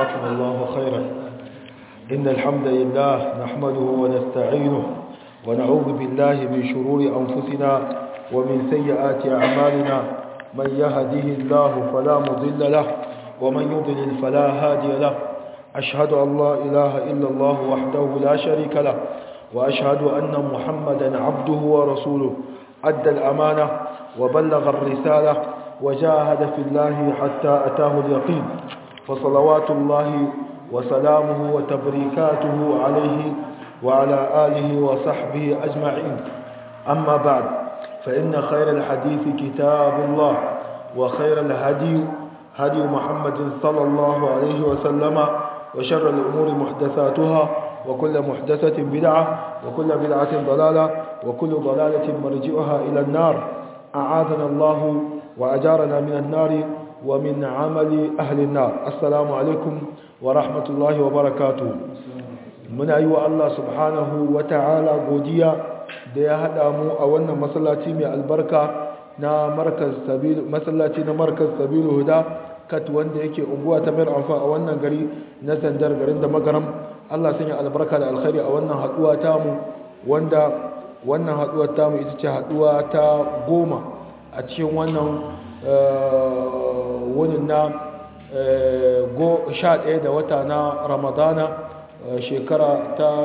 جزاكم الله خيرا إن الحمد لله نحمده ونستعينه ونعوذ بالله من شرور أنفسنا ومن سيئات أعمالنا من يهده الله فلا مضل له ومن يضلل فلا هادي له أشهد أن لا إله إلا الله وحده لا شريك له وأشهد أن محمدا عبده ورسوله أدى الأمانة وبلغ الرسالة وجاهد في الله حتى أتاه اليقين فصلوات الله وسلامه وتبريكاته عليه وعلى آله وصحبه أجمعين أما بعد فإن خير الحديث كتاب الله وخير الهدي هدي محمد صلى الله عليه وسلم وشر الأمور محدثاتها وكل محدثة بدعة وكل بدعة ضلالة وكل ضلالة مرجئها إلى النار أعاذنا الله وأجارنا من النار ومن عمل أهل النار السلام عليكم ورحمة الله وبركاته من أيوة الله سبحانه وتعالى قوديا da ya haɗa mu a wannan masallaci mai albarka na markaz sabil masallaci na markaz sabilu huda kat wanda yake unguwa ta mayar amfa a wannan gari na sandar garin da magaram Allah sanya albarka da alkhairi a wannan haduwa tamu wanda wannan haduwar tamu ita ce haduwa ta goma a cikin wannan wunin na sha ɗaya da wata na ramadana shekara ta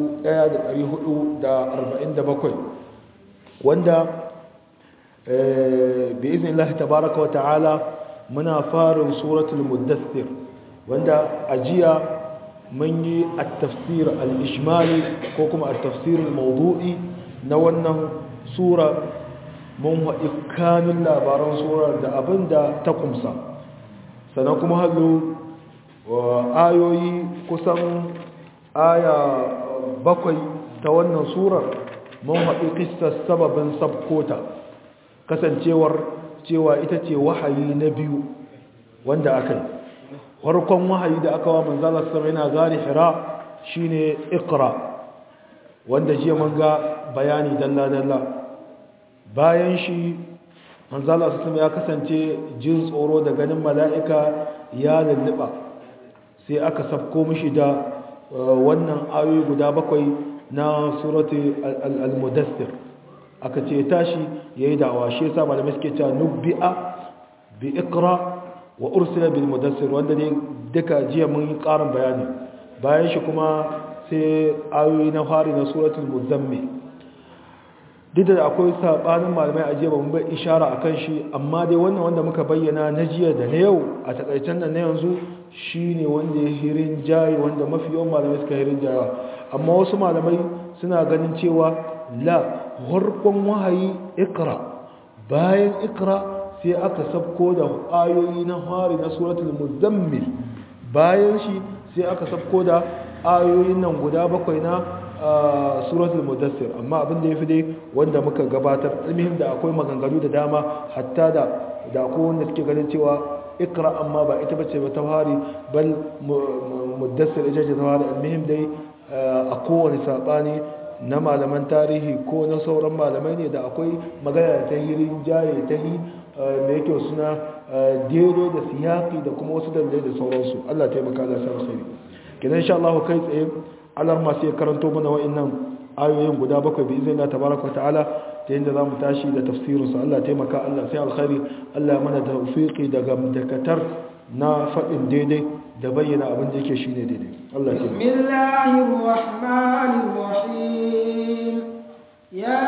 1447 wanda bi izinin Allah tabaraka wa ta'ala muna farin suratul muddathir wanda ajiya mun yi at-tafsir al-ijmali ko kuma at-tafsir al-mawdu'i na wannan sura mun haɗi kanun labaran surar da abinda ta kumsa sannan kuma hallo ayoyi kusan aya bakwai ta wannan surar mun haɗi kistar sababin sabkota kasancewar cewa ita ce wahayi na biyu wanda aka yi farkon wahayi da aka wa manzala sama yana gari hira shine ikra wanda jiya mun ga bayani dalla-dalla bayan shi manzala sama ya kasance jin tsoro da ganin mala'ika ya lulluɓa sai aka sabko mishi da wannan ayoyi guda bakwai na surati al-mudassir aka ce tashi yayi da'awa shi yasa malamai suke cewa nubbi'a bi iqra wa ursila bil mudassir wanda ne duka jiya mun yi karin bayani bayan shi kuma sai ayoyi na fari na suratul muzammil duk da akwai sabanin malamai a jiya ba mun bai ishara akan shi amma dai wannan wanda muka bayyana na jiya da na yau a takaicen nan na yanzu shine wanda ya hirin jayi wanda mafi yawan malamai suka hirin jayawa amma wasu malamai suna ganin cewa la harkon wahayi ikra bayan ikra sai aka sabko da ayoyi na hari na suratul muzammil bayan shi sai aka sabko da ayoyin nan guda bakwai na suratul mudassir amma abin da yafi dai wanda muka gabatar ilmihim da akwai maganganu da dama hatta da da akwai wanda suke ganin cewa ikra amma ba ita bace ba ta hari bal mudassir ita ce ta hari ilmihim dai a kowane sabani na malaman tarihi ko na sauran malamai ne da akwai magana ta hirin jaye ta yi mai yake suna daidai da siyaki da kuma wasu dalilai da sauransu Allah taimaka da sa alkhairi kidan insha Allah kai tsaye Allah ma sai karanto mana wa'annan ayoyin guda bakwai bi izinin Allah tabaraka ta'ala ta yadda zamu tashi da tafsirin su Allah taimaka Allah sai alkhairi Allah mana tawfiqi daga dakatar na fadin daidai da bayyana abin da yake shine daidai Allah taimaka Bismillahir rahmanir rahim ya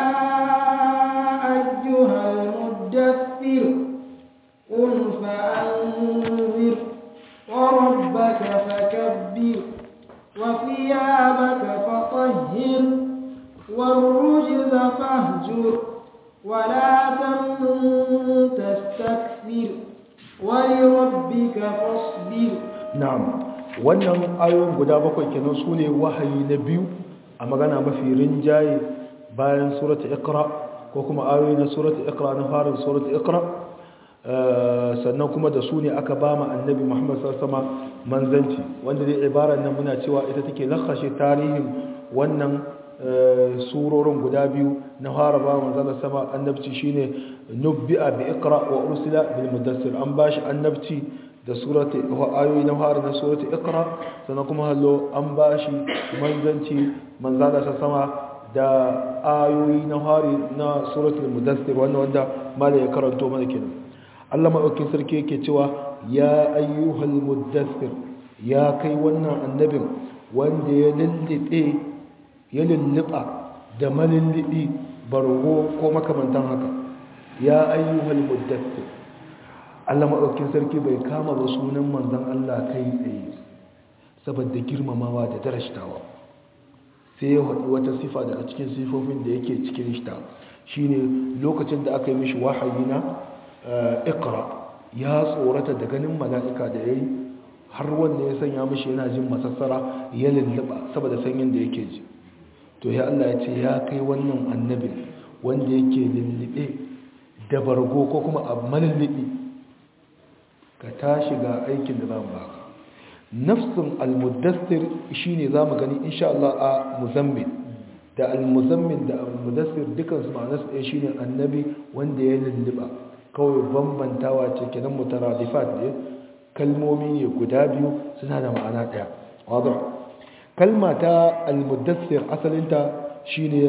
ayyuhal muddaththir qul fa'anzir wa rabbaka fakabbir وثيابك فطهر والرجز فاهجر ولا تمنن تستكثر ولربك فاصبر نعم wannan ayoyin guda bakwai kenan su ne wahayi na biyu a magana mafi rinjaye bayan surata ikra ko kuma ayoyi na surata ikra na farin surata ikra sannan kuma da su ne aka ba ma annabi muhammad sassama manzanci wanda dai ibarar nan muna cewa ita take lakashe tarihin wannan surorin guda biyu na fara ba manzana sama annabci shine nubbi'a bi iqra wa ursila bil mudassir an bashi annabci da surati ayoyi na fara na surati iqra sannan kuma hallo an bashi manzanci manzala sa sama da ayoyi na fari na suratul mudaththir wannan wanda mala ya karanto mana kenan Allah madaukakin sarki yake cewa ya ayyuhal mudaththir ya kai wannan annabin wanda ya lullube ya lulluba da malullubi bargo ko makamantan haka ya ayyuhal mudaththir Allah maɗaukin sarki bai kama ba sunan manzan Allah kai tsaye saboda girmamawa da darashtawa sai ya haɗu wata sifa daga cikin sifofin da yake cikin shita shine lokacin da aka yi mishi wahayi na ikra ya tsorata da ganin mala'ika da ya yi har wanda ya sanya mishi yana jin masassara ya lulluɓa saboda sanyin da yake ji to ya Allah ya ce ya kai wannan annabin wanda yake lullube da bargo ko kuma a malullubi ka tashi ga aikin da zamu baka nafsin almudassir shine zamu gani insha Allah a muzammil da almuzammil da almudassir dukan su ma'anar su shine annabi wanda ya lulluba kawai bambantawa ce kenan mutaradifat ne kalmomi ne guda biyu suna da ma'ana daya wadah kalma ta almudassir asalinta shine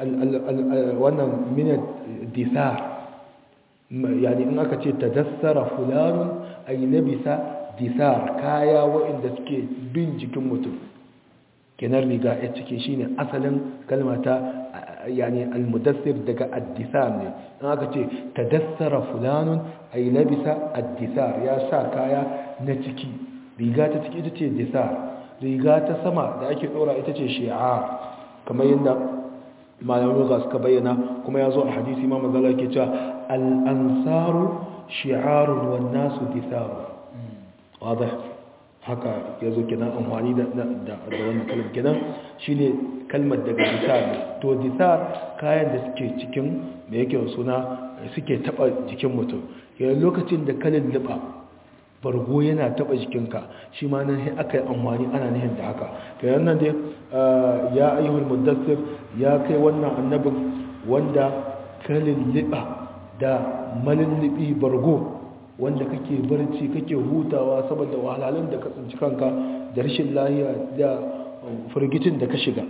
wannan min disar yani in aka ce tadassara fulanun ay labisa disar kaya waɗanda suke bin jikin mutum kenan riga ya cike shine asalin kalmata yani almudassir daga addisar ne in aka ce tadassara fulanun ay labisa addisar ya sa kaya na ciki riga ta ciki ita ce disar riga ta sama da ake ɗora ita ce shi'a kamar yadda malamin ga suka bayyana kuma ya zo a hadisi ma mazala ke cewa al'ansaru shi'arun wannasu disaru wadda haka ya zo kenan amfani da wannan kalmar kenan shi ne kalmar daga disar to disar kayan da suke cikin da yake suna suke taba jikin mutum yayin lokacin da kalin liba bargo yana taba jikinka shi ma nan aka yi amfani ana nihin da haka kayan nan dai ya ayyuhul muddassir ya kai wannan annabin wanda kalin liba da malullubi bargo wanda kake barci kake hutawa saboda wahalhalun da ka tsinci kanka da rashin lahiya da firgicin da ka shiga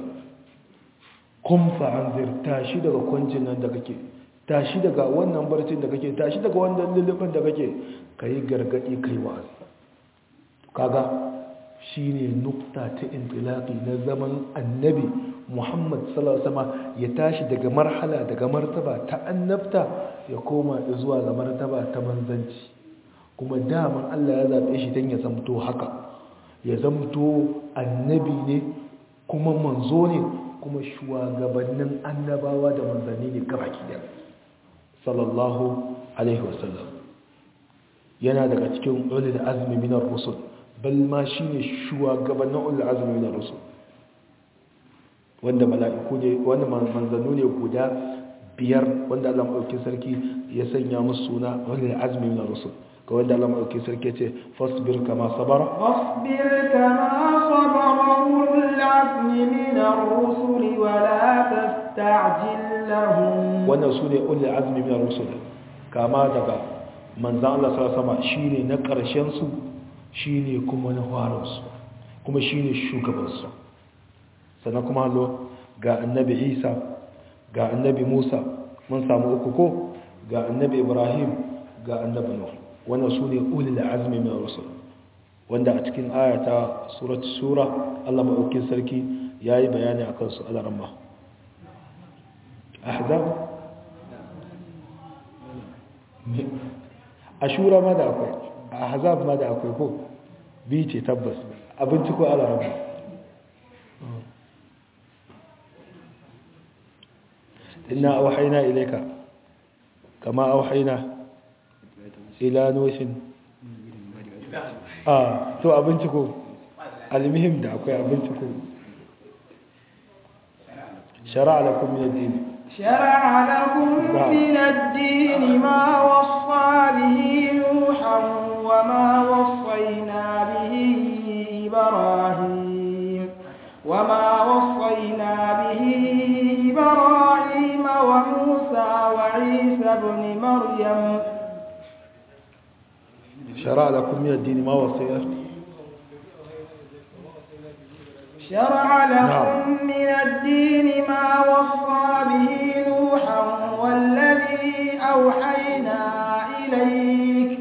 kun fa'anzir tashi daga kwancin nan da kake tashi daga wannan barcin da kake tashi daga wannan lullubin da kake ka yi gargaɗi kai wa'azi kaga shi ne nukta ta intilaki na zaman annabi muhammad sallallahu ya tashi daga marhala daga martaba ta annabta ya koma zuwa ga martaba ta manzanci kuma daman allah ya zaɓe shi don ya zamto haka ya zamto annabi ne kuma manzo ne kuma shugabannin annabawa da manzanni ne gabaki da sallallahu alaihi wasallam yana daga cikin ulul azmi minar rusul bal ma shine shugabannin ulul azmi minar rusul wanda mala'iku ne wanda manzannu ne guda biyar wanda Allah madaukakin sarki ya sanya musu suna ulul azmi minar rusul ga wanda Allah madaukakin sarki ya ce fasbir kama sabara fasbir kama sabara ulul azmi minar rusul wa la tasta'jil lahum wannan sune ulul azmi minar rusul kama daga manzan Allah sa sama shi ne na ƙarshensu shi ne kuma na farinsu kuma shi ne shugabansu sannan kuma hallo ga annabi isa ga annabi musa mun samu uku ko ga annabi ibrahim ga annabi nuh wannan su ne ulil azmi min rusul wanda a cikin ayata surat sura Allah maɗaukin sarki yayi bayani akan su alaramma ahzab ashura ma da akwai a hazab ma da akwai ko biyu ce tabbas abinci ko alarama inna auhaina ilaika kama auhaina ila nushin a to abinci ko almihim da akwai abinci ko shara'a lakum min ad-din شرع لكم من الدين ما وصى به نوحا وما وصينا به إبراهيم وما وصينا به إبراهيم وموسى وعيسى بن مريم shara'a lakum min ad-din ma wasiya شرع لكم من الدين ما وصى به نوحا والذي أوحينا إليك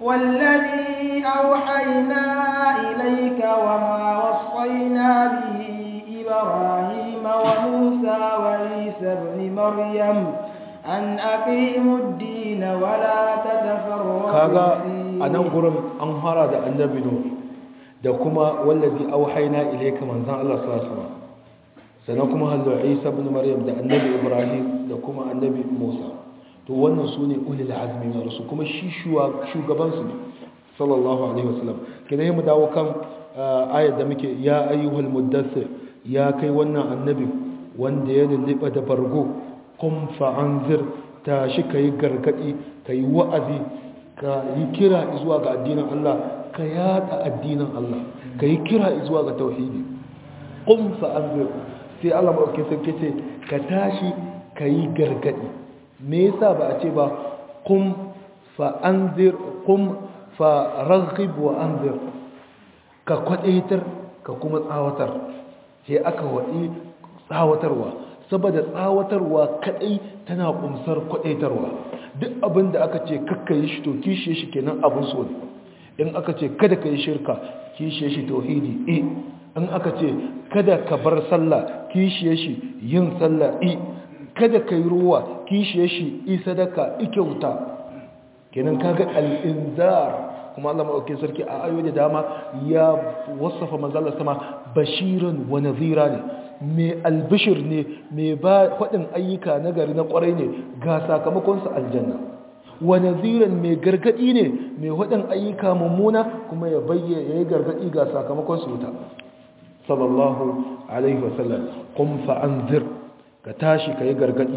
والذي أوحينا إليك وما وصينا به إبراهيم وموسى وعيسى ابن مريم أن أقيموا الدين ولا تتفرقوا kaga فيه a nan gurin an fara da annabi nuh da kuma wallazi auhayna ilayka manzan Allah sallallahu alaihi wasallam sannan kuma hallu Isa ibn Maryam da annabi Ibrahim da kuma annabi Musa to wannan sune ulul azmi na rusul kuma shi shugaban su ne sallallahu alaihi wasallam kidan mu dawo kan ayat da muke ya ayyuhal muddathir ya kai wannan annabi wanda ya lulluɓa da bargo qum fa'anzir tashi kai gargadi kai wa'azi ka yi kira zuwa ga addinin Allah ka yada addinin Allah ka yi kira zuwa ga tauhidi qum fa'anzir sai Allah ba ke sarki ce ka tashi ka yi gargadi me yasa ba a ce ba qum fa'anzir qum faraghib wa anzir ka kwadaitar ka kuma tsawatar sai aka wadi tsawatarwa saboda tsawatarwa kadai tana kumsar kwadaitarwa duk abin da aka ce kakka yi shi to kishe shi kenan abin so ne in aka ce kada ka yi shirka kishe shi tauhidi e in aka ce kada ka bar sallah kishe shi yin sallah e kada ka yi ruwa kishe shi i sadaka i kyauta kenan kaga al-inzar kuma Allah maɗauki sarki a ayoyi da dama ya wasafa manzalar sama bashiran wa nazira ne mai albishir ne mai ba faɗin ayyuka na gari na ƙwarai ne ga sakamakonsa aljanna wa naziran mai gargaɗi ne mai faɗin ayyuka mummuna kuma ya bayyana ya yi gargaɗi ga sakamakonsa wuta sallallahu alaihi wasallam kun fa'anzir ka tashi ka yi gargaɗi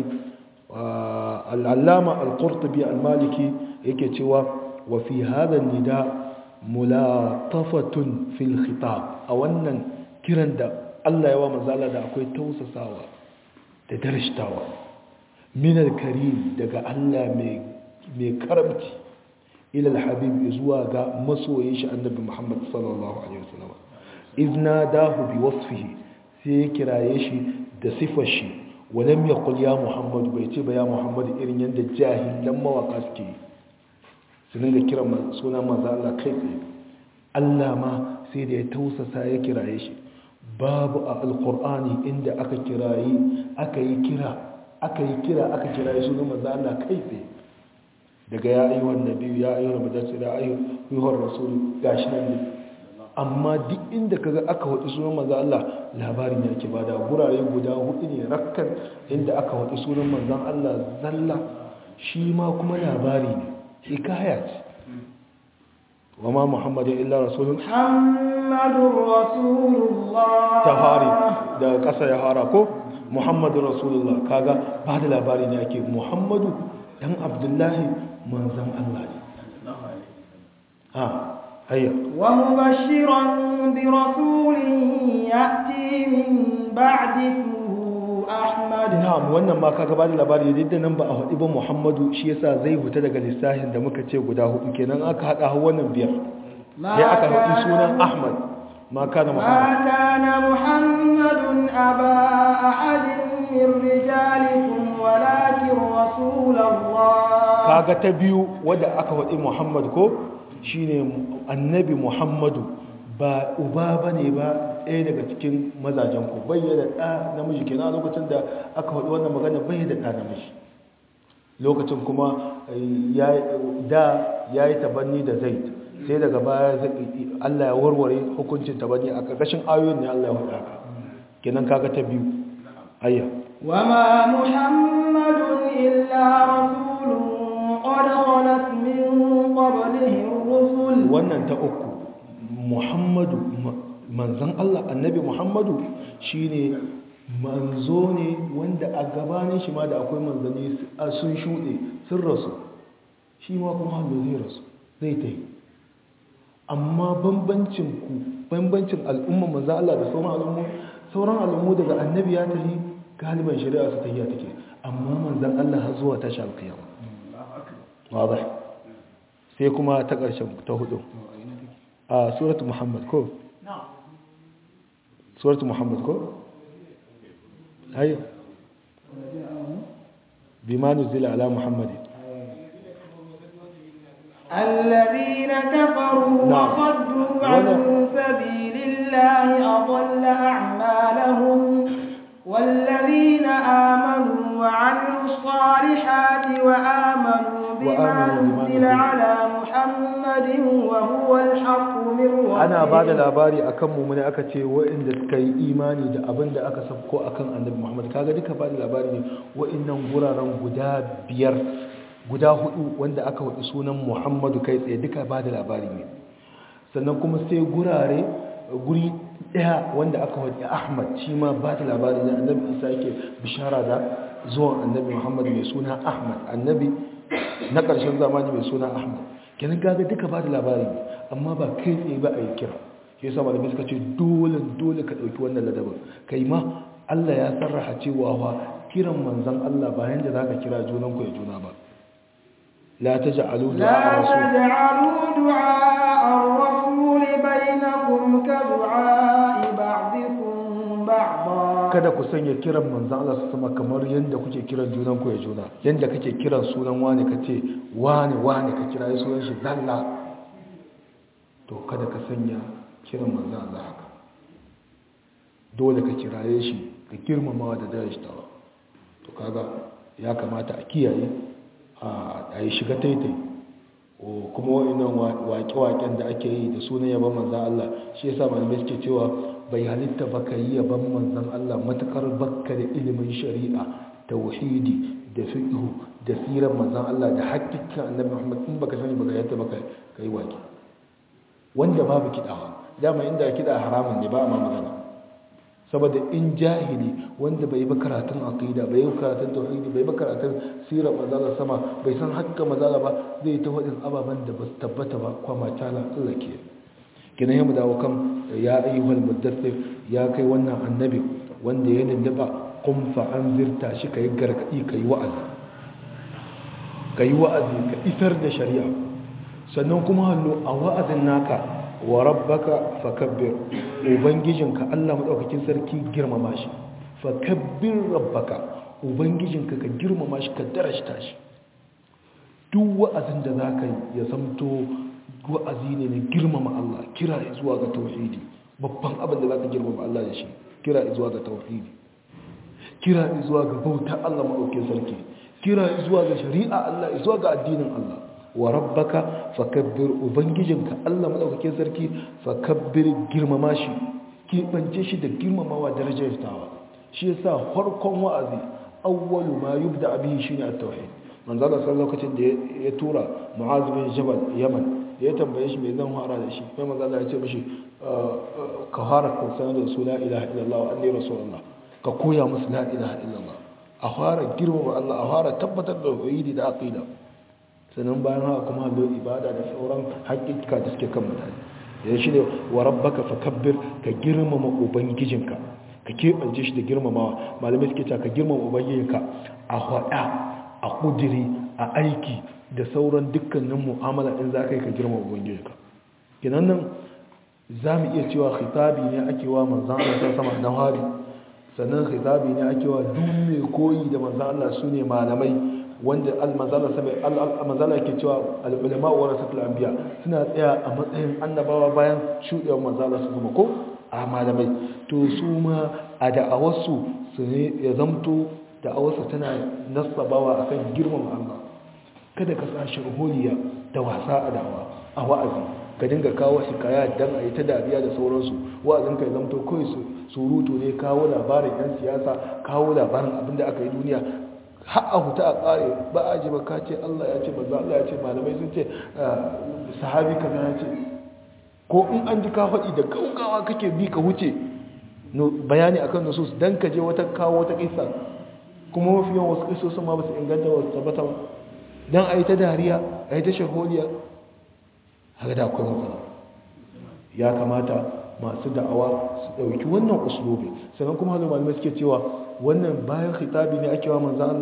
al'allama al-qurtubi al-maliki yake cewa wa fi hadha nida mulatafatun fil khitab a wannan kiran da Allah ya wa manzala da akwai tausasawa da darashtawa min al-karim daga Allah mai mai karamci ila al-habib zuwa ga masoyin shi annabi Muhammad sallallahu alaihi wasallam izna dahu bi wasfihi sai ya kiraye shi da sifar shi walam yaqul ya Muhammad bai ce ba ya Muhammad irin yanda jahilan mawaka suke yi su dinga kiran sunan manzo Allah kai tsaye Allah ma sai da ya tausasa ya kiraye shi babu a alqur'ani inda aka kirayi aka yi kira aka yi kira aka kiraye sunan manzo Allah kai tsaye daga ya ayyuhan nabi ya ayyuhan mudassir ya ayyuhan rasul gashi nan ne amma duk inda kaga aka wadi sunan manzo Allah labarin yake bada gurare guda hudu ne rakkan inda aka wadi sunan manzon Allah zalla shi ma kuma labari ne hikaya ce wa ma muhammadu illa rasulun محمد رسول الله ta fari daga ƙasa ya fara ko muhammadu rasulullah kaga ba da labari ne ake muhammadu dan abdullahi manzan allah ne ha hayya ومبشرا برسول يأتي من بعد اسمه أحمد na'am wannan ma kaga ba da labari duk da nan ba a haɗi ba muhammadu shi yasa zai huta daga lissafin da muka ce guda hudu kenan aka haɗa har wannan biyar ما sai aka haɗi كان- sunan ahmad ma kana ما muhammad كان محمد أبا أحد من رجالكم ولكن رسول الله kaga ta biyu wadda aka waɗi muhammad ko shine annabi muhammadu ba uba ba ne ba ɗaya daga cikin mazajen ku bayyana ɗa namiji kenan a lokacin da aka waɗi wannan magana bayyana ɗa namiji lokacin kuma eh, ya- da ya yi tabanni da zaid sai daga baya zai- allah ya warware hukuncin tabanni a ƙarƙashin ayoyin ne allah ya haɗa ka kenan kaga ta biyu ayya وما محمد إلا رسول قد خلت من قبله الرسل wannan ta uku muhammadu ma- manzan Allah annabi muhammadu shine manzo ne wanda a gabanin shi ma da akwai manzanni su- a sun shuɗe sun rasu shi ma kuma hallo zai rasu zai ta yi amma bambancin ku bambancin al'umma manzan Allah da sauran al'ummu sauran al'ummu daga annabi ya tafi galiban shari'a su tafiya take amma manzan Allah har zuwa tashi alkiyama واضح sai kuma ta ƙarshen ta hudu a suratu muhammad ko suratu muhammad ko hayo bima nuzila ala muhammadin الذين كفروا نعم. وصدوا عن ولا- سبيل الله أضل أعمالهم والذين آمنوا وعملوا الصالحات وآمنوا بما وآمنوا بما نزل نزل. على محمد وهو الحق من ربهم ana ba da labari a kan mummuni aka ce wa'inda suka yi imani da abin da aka sabko a kan annabi muhammad kaga duka ba da labari ne wa'innan guraren guda biyar guda hudu wanda aka hudu sunan muhammadu kai tsaye duka ba da labari ne sannan kuma sai gurare guri daya wanda aka hudu ahmad shi ma ba da labari ne annabi isa yake bishara da zuwan annabi muhammad mai suna ahmad annabi na ƙarshen zamani mai suna ahmad kenan gaga duka ba da labari ne amma ba kai tsaye ba a yi kira shi yasa malamai suka ce dole dole ka ɗauki wannan ladabin kai ma Allah ya sarraha cewa wa kiran manzon Allah bayan da zaka kira junan ku ya juna ba la taj'alu du'a لا rasul تجعلوا دعاء الرسول بينكم كدعاء بعضكم بعضا kada ku sanya kiran manzon Allah su sama kamar yanda kuke kiran junan ku ya juna yanda kake kiran sunan wani kace wani wani ka kira sunan shi zalla to kada ka sanya kiran manzon Allah haka dole ka kiraye shi ka girmamawa da darajtawa to kaga ya kamata a kiyaye a yi shiga taitai o kuma wa'annan waƙe-waƙen da ake yi da sunan yaban manzan Allah shi yasa malamai suke cewa bai halitta ba ka yi yaban manzan Allah matukar bakka da ilimin shari'a tauhidi da fiqhu da sirar manzan Allah da hakika annabi Muhammad in baka sani baka yadda baka kai waƙe wanda babu kidawa dama inda kida haramun ne ba a ma magana saboda in jahili wanda bai ba karatun aqida bai yi karatun tauhidi bai ba karatun sirar mazala sama bai san hakka mazala ba zai ta wadin ababen da ba su tabbata ba kwama tala Allah ke kina yi mu dawo kan ya ayyuhal muddathir ya kai wannan annabi wanda ya lulluba qum fa anzirta shi kai gargadi kai wa'azi kai wa'azi ka isar da shari'a sannan kuma hallo a wa'azin naka wa rabbaka fakabbir ubangijinka Allah madaukakin sarki girmama shi fakabbir rabbaka ubangijinka ka girmama shi ka darashta shi duk wa'azin da zaka yi ya zamto wa'azi ne na girmama Allah kira zuwa ga tauhidi babban abin da zaka girmama Allah da shi kira zuwa ga tauhidi kira zuwa ga bauta Allah madaukakin sarki kira zuwa ga shari'a Allah zuwa ga addinin Allah wa rabbaka fakabbir ubangijinka Allah madaukakin sarki fakabbir girmama shi kibance shi da girmamawa darajar tawa shi yasa farkon wa'azi awwalu ma yubda bihi shine at-tauhid manzo Allah sallallahu lokacin da ya tura Mu'az bin Jabal Yaman ya tambaye shi me zan fara da shi sai manzo Allah ya ce mishi ka fara ka sanar da su la ilaha illallah wa anni rasulullah ka koya musu la ilaha illallah a fara girmama Allah a fara tabbatar da tauhidi da aqida sannan bayan haka kuma hallo ibada da sauran haƙiƙa da suke kan mutane yanzu shi ne wa rabbaka fakabbir ka girmama ubangijinka ka keɓance shi da girmamawa malamai suke cewa ka girmama ubangijinka a haɗa a ƙudiri a aiki da sauran dukkanin mu'amala in za ka yi ka girmama ubangijinka kinan nan za mu iya cewa khitabi ne ake wa manzan Allah ta sama na hari sannan khitabi ne ake wa duk mai koyi da manzan Allah su ne malamai wanda al-manzala ke cewa al-ulama wa rasatul anbiya suna tsaya a matsayin annabawa bayan shudewar manzala su zama ko a malamai to su ma a da'awarsu su ne ya zamto da'awarsu tana nasabawa akan girman Allah kada ka sa sharholiya da wasa a da'awa a wa'azi ka dinga kawo hikaya dan a yi ta dariya da sauransu wa'azin ka zamto kawai surutu ne kawo labarin yan siyasa kawo labarin abinda aka yi duniya har a huta a ƙare ba a ji ba ka ce Allah ya ce manzo Allah ya ce malamai sun ce sahabi kaza ya ce ko in an ji ka faɗi da gaugawa kake bi ka wuce bayani akan nusus dan ka je wata kawo wata kisa kuma mafi yawan wasu kisosin ma ba su inganta wasu tabbata ba dan a yi ta dariya a yi ta shaholiya haka da akwai matsala ya kamata masu da'awa su ɗauki wannan uslubi sannan kuma hazo malamai suke cewa wannan bayan khitabi ne ake wa manzan Allah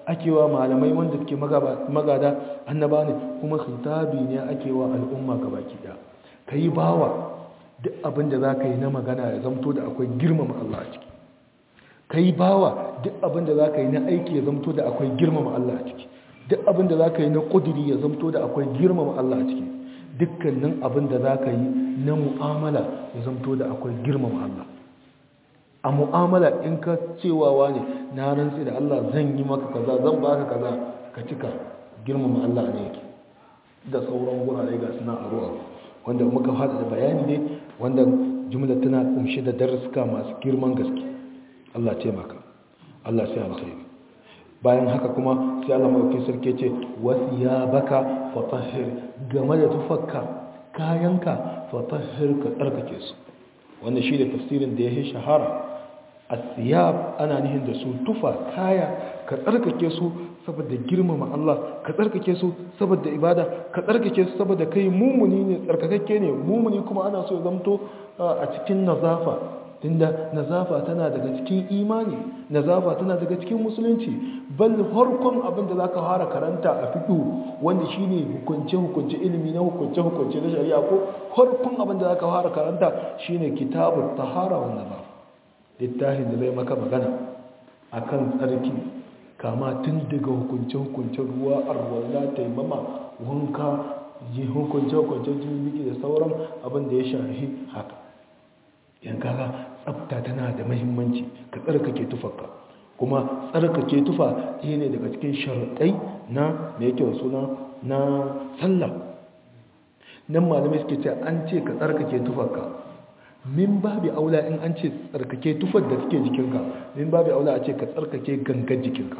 ake wa malamai wanda suke magada annaba ne kuma khitabi ne ake wa al'umma gabaki daya kai bawa duk abin da zaka yi na magana ya zamto da akwai girmama Allah a ciki kai bawa duk abin da zaka yi na aiki ya zamto da akwai girmama Allah a ciki duk abin da zaka yi na kudiri ya zamto da akwai girmama Allah a ciki dukkanin abin da zaka yi na mu'amala ya zamto da akwai girmama Allah a mu'amala in ka cewa ne na rantsi da Allah zan yi maka kaza zan baka kaza ka cika girmama Allah ne yake da sauran gurare ga suna a ruwa wanda muka hada da bayani ne wanda jumla tana kumshe da darasuka masu girman gaske Allah taimaka Allah sai alkhairi bayan haka kuma sai Allah mai sarki ce wasiyabaka fatahhir game da tufakka kayanka fatahhir ka tsarkake su wannan shi da tafsirin da ya yi shahara asiyab ana nihin da su tufa kaya ka tsarkake su saboda girmama Allah ka tsarkake su saboda ibada ka tsarkake su saboda kai mumuni ne tsarkakakke ne mumuni kuma ana so ya zamto a cikin nazafa tunda nazafa tana daga cikin imani nazafa tana daga cikin musulunci bal farkon abin da zaka fara karanta a fiqh wanda shine hukunce hukunce ilimi na hukunce hukunce na shari'a ko farkon abin da zaka fara karanta shine kitabut tahara wan nazafa littafin da zai maka magana akan tsarki kama tun daga hukunce-hukunce ruwa arwalla taimama wanka yi hukunce-hukunce jirgin da sauran abin da ya shahi haka yan kaga tsafta tana da mahimmanci ka tsarkake tufarka kuma tsarkake tufa ɗaya ne daga cikin sharaɗai na da yake suna na sallah nan malamai suke ce an ce ka tsarkake tufarka min babi aula in an ce tsarkake tufar da suke jikinka min babi aula a ce ka tsarkake gangan jikinka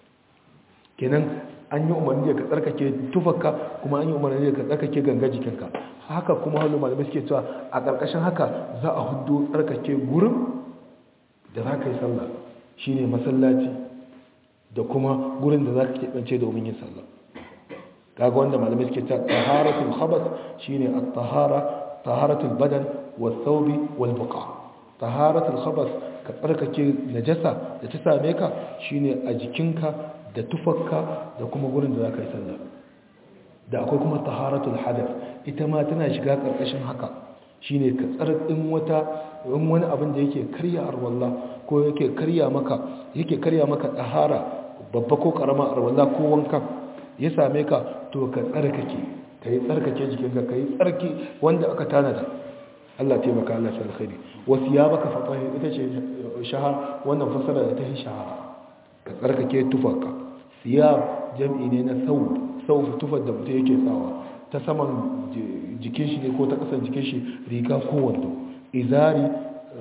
kenan an yi umarni da ka tsarkake tufarka kuma an yi umarni da ka tsarkake gangan jikinka haka kuma halin malamai suke cewa a ƙarƙashin haka za a hudu tsarkake gurin da za ka yi sallah shine masallaci da kuma gurin da za ka keɓance domin yin sallah kaga wanda malamai suke cewa taharatul khabas shine at-tahara taharatul badan والثوب والبقاء طهارة الخبث كتركake najasa da ta same ka shine a jikinka da tufarka da kuma gurin da zaka yi sallah da akwai kuma taharatul hadath ita ma tana shiga karkashin haka shine ka tsarkin wata in wani abin da yake karya arwalla ko yake karya maka yake karya maka tahara babba ko karama arwalla ko wanka ya same ka to ka tsarkake kai tsarkake jikinka kai tsarki wanda aka tanada Allah taimaka Allah shi alkhairi wasu ya baka fatahi ita ce shahar wannan fasara da ta yi shahara ka tsarkake tufarka siyab jam'i ne na sau sau tufar da mutum yake sawa ta saman jikin shi ne ko ta kasan jikin shi riga ko wando izari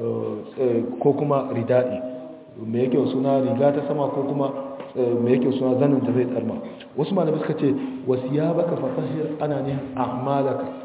ko kuma rida'i me yake suna riga ta sama ko kuma me yake suna zanin da zai tsarma wasu malamai suka ce wasu ya baka fatahir ana ne a'malaka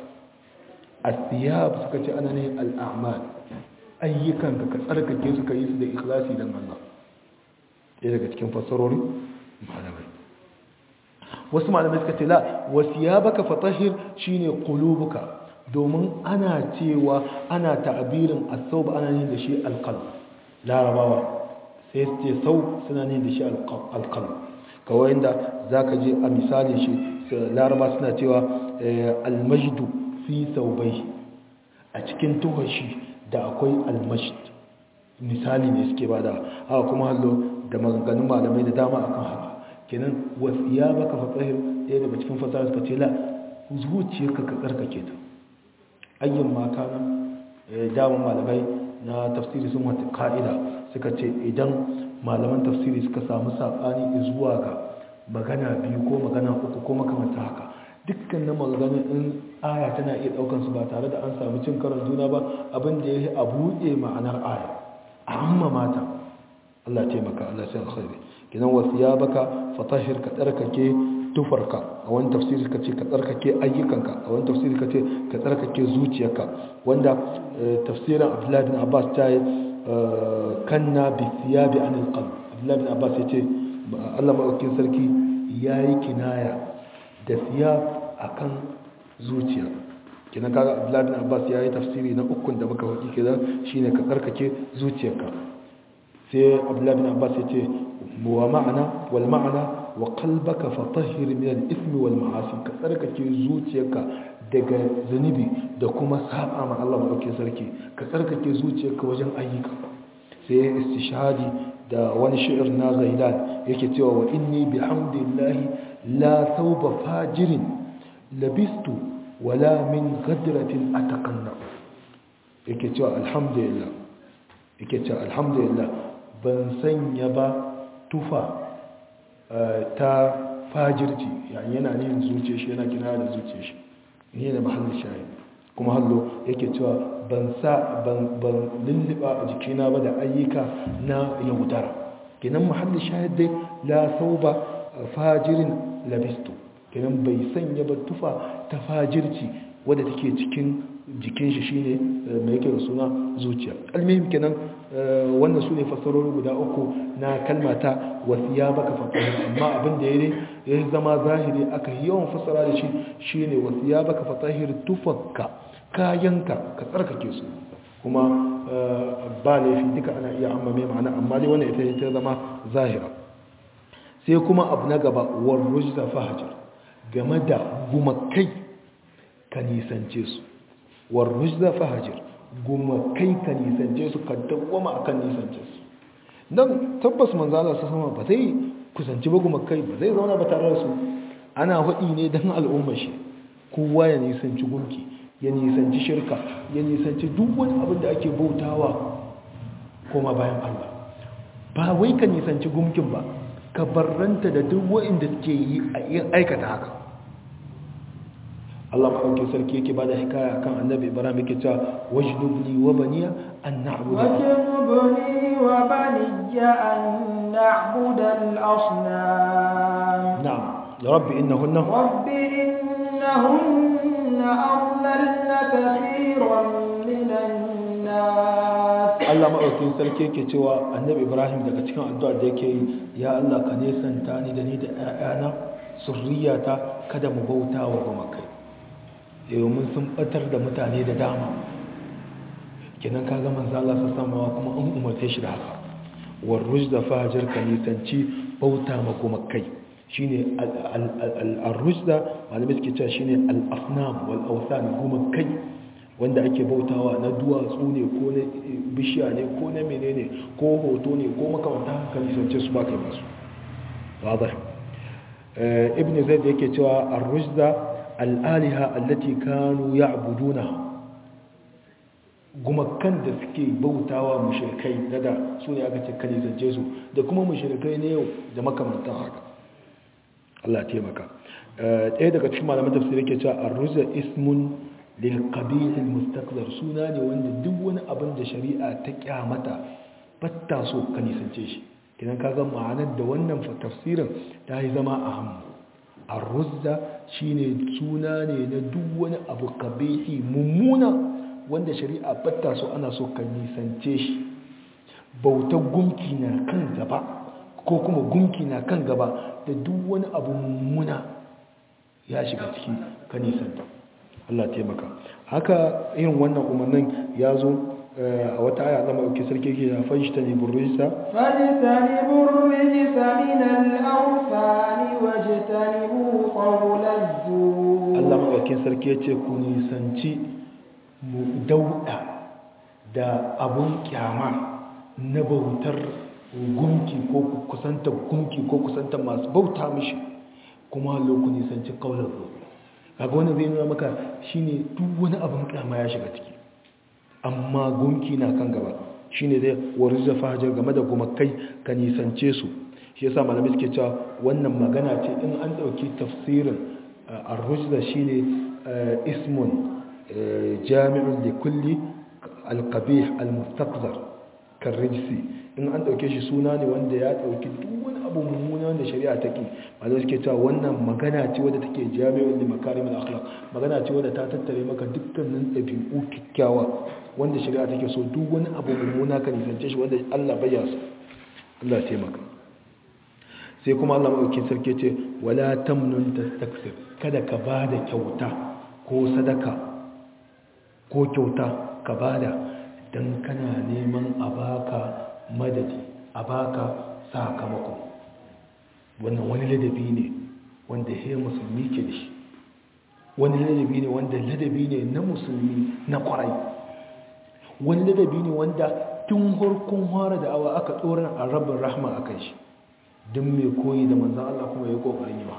asiyab suka ce ana ne al'amal ayyukan ka tsarkake su ka yi su da ikhlasi don Allah ɗaya daga cikin fassarori malamai wasu malamai suka ce la wasiyabaka fatahir shine qulubuka domin ana cewa ana ta'abirin as-sawb ana yin da shi al-qalb larabawa sai su ce sau suna yin da shi al-qalb kawai inda zaka je a misalin shi laraba suna cewa al-majdu fi saubai a cikin tuhashi da akwai almashid misali ne suke bada haka kuma hallo da maganganun malamai da dama akan haka kenan wasiya baka fatsahir ɗaya daga cikin fasara suka ce la zuciyarka ka tsarkake ta ayyan maka na dama malamai na tafsiri sun wata ka'ida suka ce idan malaman tafsiri suka samu saɓani zuwa ga magana biyu ko magana uku ko makamanta haka dukkan na maganganun in aya tana iya daukan su ba tare da an samu cin karon juna ba abin da ya yi a buɗe ma'anar aya a amma mata Allah taimaka Allah sai alkhairi kinan wasiya baka fatahir ka tsarkake tufarka a wani tafsiri ka ce ka tsarkake ayyukanka a wani tafsiri ka ce ka tsarkake zuciyarka wanda tafsirin Abdullahi bin Abbas ta yi kanna bi thiyabi anil qalb Abdullahi bin Abbas ya ce Allah madaukakin sarki yayi kinaya da siya a kan zuciya kina kaga abdullahi bin abbas ya yi tafsiri na ukun da muka faɗi kenan shine ka tsarkake zuciyarka sai abdullahi bin abbas ya ce wa ma'ana wal ma'ana wa qalbaka fatahhir min al-ithmi wal ma'asi ka tsarkake zuciyarka daga zunubi da kuma saba ma Allah madaukakin sarki ka tsarkake zuciyarka wajen ayyuka sai ya istishhadi da wani shi'ir na Ghailan yake cewa wa inni bihamdillahi la thawba fajirin labistu wala min ghadratin ataqanna yake cewa alhamdulillah yake cewa alhamdulillah ban sanya ba tufa ta fajirci yani yana ne zuciya shi yana kina da zuciya shi ne da mahallin shayi kuma hallo yake cewa ban sa ban ban lulluba a jikina ba da ayyuka na yaudara kenan mahallin shahid dai la sauba fajirin labistu kenan bai sanya ba tufa ta fajirci wadda take cikin jikin shi shine mai yake da suna zuciya almihim kenan wannan su ne fassarori guda uku na kalmata wasiya baka fatahir amma abin da ya zama zahiri aka yawan fassara da shi shine wasiya baka fatahir tufakka kayanka ka tsarkake su kuma ba laifi duka ana iya amma mai ma'ana amma dai wannan ita ta zama zahira sai kuma abu na gaba war rujza fahajar game da gumakai ka nisance su war rujza fahajar gumakai ka nisance su ka dawwama akan nisance su dan tabbas manzo Allah sama ba zai kusanci ba gumakai ba zai zauna ba tare da su ana hudi ne dan al'umma shi kowa ya nisanci gunki ya nisanci shirka ya nisanci duk wani abin da ake bautawa koma bayan Allah ba wai ka nisanci gumkin ba ka barranta da duk wa'inda suke yi a aikata haka Allah maɗauki sarki yake ba da hikaya kan annabi ibrahim yake cewa wajnubni wa baniya an na'budu wajnubni wa baniya an na'budu al-asnam na'am rabbi innahunna rabbi innahunna adlalna kathiran minan nas Allah maɗaukin sarki yake cewa annabi ibrahim daga cikin addu'ar da yake yi ya Allah ka nesanta ni da ni da ƴaƴana surriyata kada mu bauta wa gumakai domin sun batar da mutane da dama kenan kaga manzo Allah sa samawa kuma an umarce shi da haka war rujda fajar ka nisanci bauta ma gumakai shine al-rujda malamai suke cewa shine al-asnam wal awthan gumakai wanda ake bautawa na duwatsu ne ko na bishiya ne ko na menene ko hoto ne ko makamanta hankali sance su ba kai masu wadar ibn zaid yake cewa ar-rujda al-aliha allati kanu ya'buduna gumakan da suke bautawa mushrikai da su ne aka ce kane zance su da kuma mushrikai ne yau da makamantan haka Allah taimaka ɗaya daga cikin malaman tafsir yake cewa ar-rujda ismun lilqabih almustaqdar suna ne wanda duk wani abin da shari'a ta kyamata batta so ka nisance shi kidan kaga ma'anar da wannan tafsirin ta yi zama a hannu ar-ruzda shine suna ne na duk wani abu qabihi mummuna wanda shari'a batta so ana so ka nisance shi bautar gumki na kan gaba ko kuma gumki na kan gaba da duk wani abu mummuna ya shiga ciki ka nisanta Allah taimaka haka irin wannan umarnin ya zo a wata aya Allah maɗauki sarki ke ya fashi ta ne burrisa فاجتنبوا الرجس من الأوثان واجتنبوا قول الزور Allah maɗauki sarki ya ce ku nisanci mu dauɗa da abun kyama na bautar gunki ko kusanta gunki ko kusanta masu bauta mishi kuma ku nisanci kaular zuwa kaga wannan zai nuna maka shine duk wani abin kyama ya shiga ciki amma gunki na kan gaba shine zai warza fajar game da gumakai ka nisance su shi yasa malamai suke cewa wannan magana ce in an dauki tafsirin ar-rujza shine ismun jami'un li kulli al-qabih al-mustaqzar karrijsi in an dauke shi suna ne wanda ya dauki duk wani abu mummuna wanda shari'a ta ki malamai suke cewa wannan magana ce wadda take jami'un li makarim al-akhlaq magana ce wadda ta tattare maka dukkanin ɗabi'u kikkiawa wanda shari'a take so duk wani abu mummuna ka nisance shi wanda Allah bai so Allah ya taimaka sai kuma Allah madaukakin sarki ce wala tamnun tastakthir kada ka bada kyauta ko sadaka ko kyauta ka bada dan kana neman a baka madadi a baka sakamako wannan wani ladabi ne wanda ya musulmi ke da shi wani ladabi ne wanda ladabi ne na musulmi na kwarai wani ladabi ne wanda tun harkun hara da awa aka tsoron a rabin rahma a kan shi don mai koyi da manzan Allah kuma ya kokarin yi ba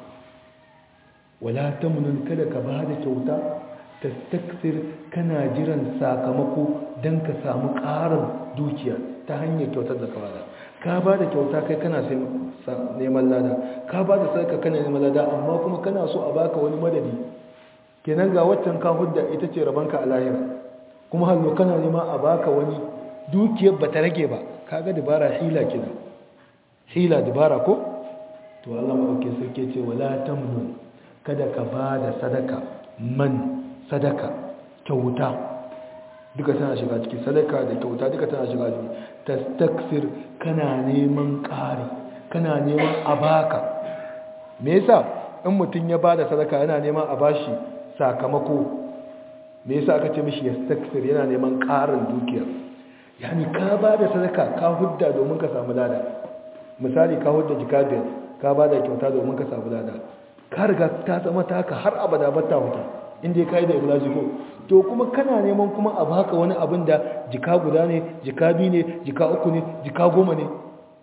wala ta munin kada ka ba da kyauta ta taksir kana jiran sakamako don ka samu ƙarin dukiya ta hanyar kyautar da kawada ka ba da kyauta kai kana neman lada ka ba da sarka kana neman lada amma kuma kana so a baka wani madadi kenan ga waccan ka hudda ita ce rabanka a lahira kuma hallo kana nema a baka wani dukiyar ba ta rage ba kaga dabara hila kina hila dabara ko to Allah madauke sarki ce wala tamnun kada ka ba da sadaka man sadaka kyauta duka tana shiga ciki sadaka da kyauta duka tana shiga ciki tastaksir kana neman ƙari kana neman a baka me yasa in mutum ya bada sadaka yana neman a bashi sakamako me yasa aka ce mishi yastaksir yana neman ƙarin dukiya yani ka bada sadaka ka hudda domin ka samu lada misali ka hudda jika biyar ka bada kyauta domin ka samu lada ka riga ta zama taka har abada bata huta inda ya kai da iblaji ko to kuma kana neman kuma a baka wani abin da jika guda ne jika biyu ne jika uku ne jika goma ne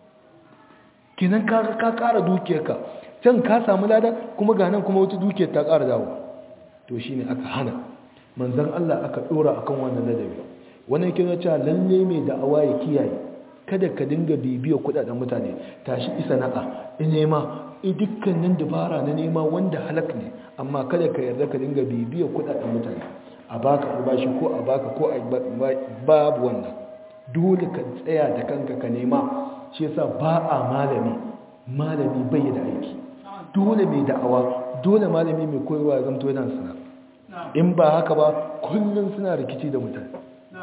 kinan ka ka kara dukiyarka can ka samu lada kuma ga nan kuma wata dukiyar ta kara dawo to shine aka hana manzon Allah aka dora akan wannan ladabi wannan kina cewa lalle mai da'awa ya kiyaye kada ka dinga bibiya kudaden mutane tashi isa na'a in nema in dukkanin dabara na nema wanda halak ne amma kada ka yarda ka dinga bibiya kudaden mutane a baka albashi ko a baka ko a babu wannan dole ka tsaya da kanka ka nema shi yasa ba a malami malami bai da aiki dole mai da'awa dole malami mai koyarwa ya zamto yana sana in ba haka ba kullum suna rikici da mutane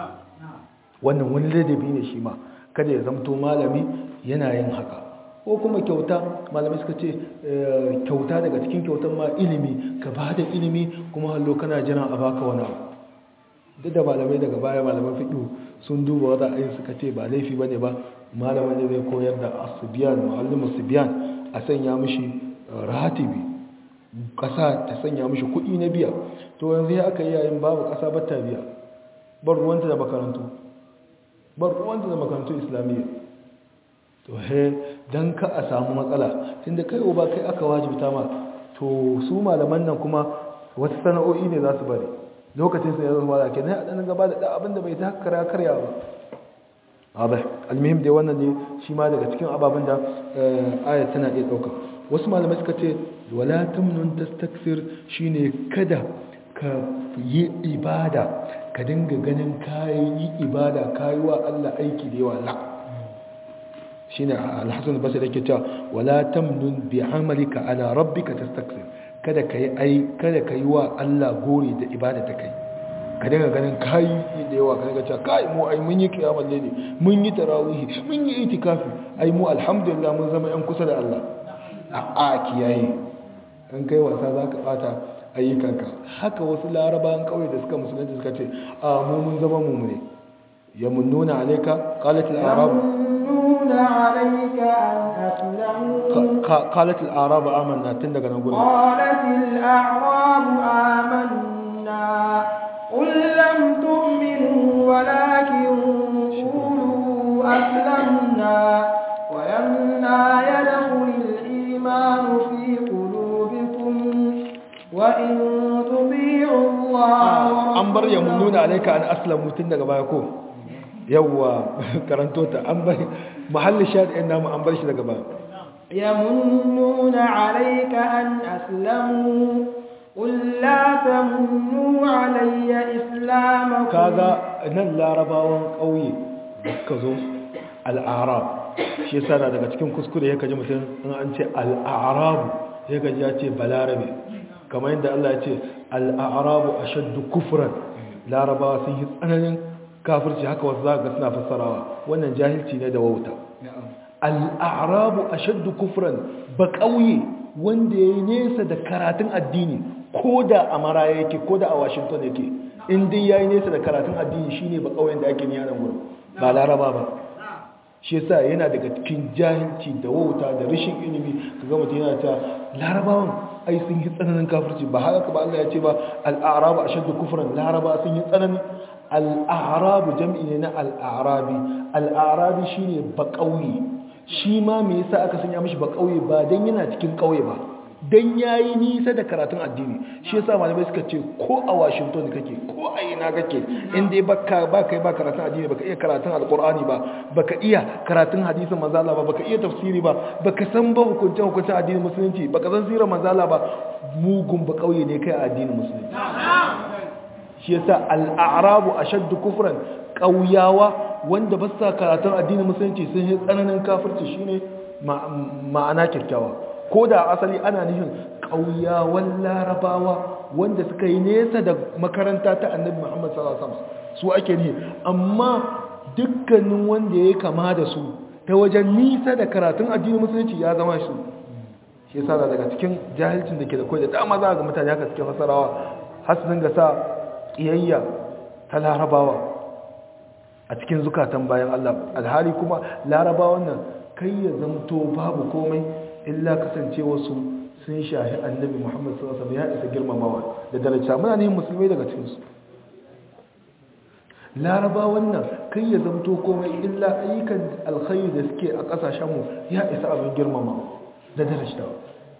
wannan wani ladabi ne shi ma kada ya zamto malami yana yin haka ko kuma kyauta malamai suka ce kyauta daga cikin kyautan ma ilimi ka ba da ilimi kuma hallo kana jiran a baka wani abu duk da malamai daga baya malaman fiɗo sun duba wata ayin suka ce ba laifi ba ne ba malamin da zai koyar da asubiyan ma'allimu subiyan a sanya mishi ratibi ƙasa ta sanya mishi kuɗi na biya to yanzu ya aka yi yayin babu ƙasa ba ta biya bar ruwanta da makarantu bar ruwanta da makarantu islamiyya to he don ka a samu matsala tunda kai ba kai aka wajibta ma to su malaman nan kuma wasu sana'o'i ne za su bari lokacin su ne za su bada ke na ɗan gaba da abin da bai ta kara karya ba abai almihim dai wannan ne shi ma daga cikin ababen da aya tana iya ɗauka wasu malamai suka ce wala tamnun tastaksir shine kada ka yi ibada ka dinga ganin kayan yi ibada kayi wa Allah aiki da yawa la shine al-Hasan al-Basri yake cewa wala tamnun bi amalika ala rabbika tastaksir kada kai ai kada kai wa Allah gori da ibada ta kai ka dinga ganin kayi da yawa ka dinga cewa kai mu ai mun yi kiyamul layli mun yi tarawih mun yi itikafi ai mu alhamdulillah mun zama yan kusa da Allah a a kiyaye in kai wasa zaka bata ayyukanka haka wasu larabawan kauye da suka musulunci suka ce a mu mun zama mu ne yamunnuna alayka qalat al-arab يمنون عليك أن أسلموا قالت الأعراب آمنا تندق نقول قالت الأعراب آمنا قل لم تؤمنوا ولكن قولوا أسلمنا ولما يدخل الإيمان في قلوبكم وإن تطيعوا الله an bar ya nuna alaika an aslamu tun daga baya ko yawwa karanto ta an bar mahalli shadi'in namu an bar shi daga baya يمنون عليك أن أسلموا قل لا تمنوا علي إسلامكم kaga nan larabawan ƙauye da suka zo al'arab shi yasa na daga cikin kuskure ya kaji mutum in an ce al'arabu ya gaji ya ce balarabe kamar yadda Allah ya ce al'arabu ashaddu kufran larabawa sun yi tsananin kafirci haka wasu za ga suna fassarawa wannan jahilci ne da wauta al'arabu ashaddu kufran ba ƙauye wanda ya yi nesa da karatun addini ko da a mara yake ko da a washington yake in dai ya yi nesa da karatun addini shine ba ƙauyen da ake niya nan wurin ba laraba ba shi yasa yana daga cikin jahilci da wauta da rashin ilimi kaga mutum yana ta larabawan ai sun yi tsananin kafirci ba haka ba Allah ya ce ba al-a'rabu ashaddu kufran laraba sun yi tsananin al-a'rabu jam'i ne na al-a'rabi al-a'rabi shine ba kauye shi ma me yasa aka sanya mishi ba kauye ba dan yana cikin kauye ba dan yayi nisa da karatun addini shi yasa malamai suka ce ko a Washington kake ko a ina kake in dai baka ba kai ba karatun addini baka iya karatun alqur'ani ba baka iya karatun hadisin manzo Allah ba baka iya tafsiri ba baka san ba hukunce hukunce addinin musulunci baka san sirar manzo Allah ba mugun ba kauye ne kai a addinin musulunci shi yasa al-a'rabu ashaddu kufran kauyawa wanda ba sa karatun addinin musulunci sun yi tsananin kafirci shine ma'ana kyakkyawa ko da asali ana nufin ƙauyawan larabawa wanda suka yi nesa da makaranta ta annabi muhammad sallallahu alaihi wasallam su ake ne amma dukkanin wanda ya kama da su ta wajen nisa da karatun addinin musulunci ya zama su shi yasa daga cikin jahilcin da ke da kai da dama za ga mutane haka suke fasarawa har su dinga sa kiyayya ta larabawa a cikin zukatan bayan Allah alhali kuma larabawan nan kai ya zamto babu komai illa kasance wasu sun shahi annabi Muhammad sallallahu alaihi wasallam ya isa girmamawa da daraja muna ne musulmai daga cikin su laraba wannan kai ya zamto komai illa ayyukan alkhairi da suke a kasashen mu ya isa abin girmamawa da daraja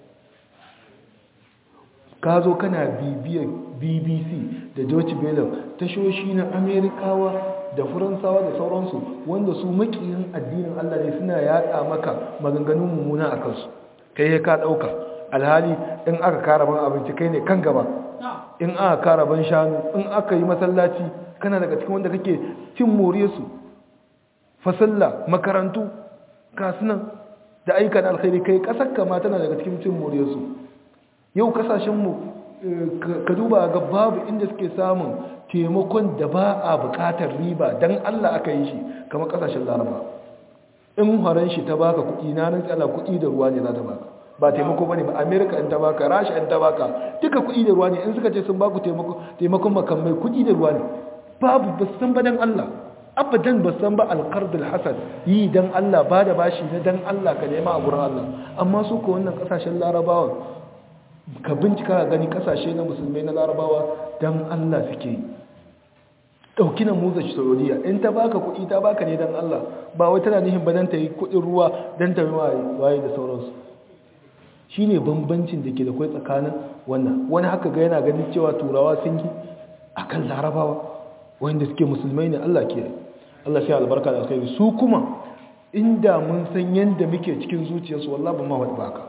ka zo kana bibiyar bbc da deutsche welle tashoshi na amerikawa da faransawa da sauransu wanda su makiyin addinin allah ne suna yada maka maganganun mummuna a kansu kai ya ka dauka alhali in aka kara ban abinci kai ne kan gaba in aka kara ban shanu in aka yi masallaci kana daga cikin wanda kake cin moriyarsu fasalla makarantu kasunan da ayyukan alkhairi kai kasar kama tana daga cikin cin moriyarsu yau kasashenmu ka duba ga babu inda suke samun taimakon da ba a bukatar riba don allah aka yi shi kama kasashen laraba in horon shi ta baka kuɗi na nan tsala kuɗi da ruwa ne za ta baka ba taimako ba ne ba amerika in ta baka rasha in ta baka duka kuɗi da ruwa ne in suka ce sun baku taimakon makamai kuɗi da ruwa ne babu ba san ba don allah abadan ba san ba alkardul hasan yi don allah ba da bashi na don allah ka nema a gurin allah amma su ko wannan kasashen larabawa ka bincika gani kasashe na musulmai na larabawa don allah suke yi ɗauki na musa saudiya in ta baka kuɗi ta baka ne don allah ba wai tana nihin ba don ta yi kuɗin ruwa don ta waye da sauransu shi ne bambancin da ke da kwai tsakanin wannan wani haka ga yana ganin cewa turawa sun yi a kan larabawa wanda suke musulmai ne allah ke allah sai albarka da alkhairi su kuma inda mun san yadda muke cikin zuciyarsu wallah ba ma wani baka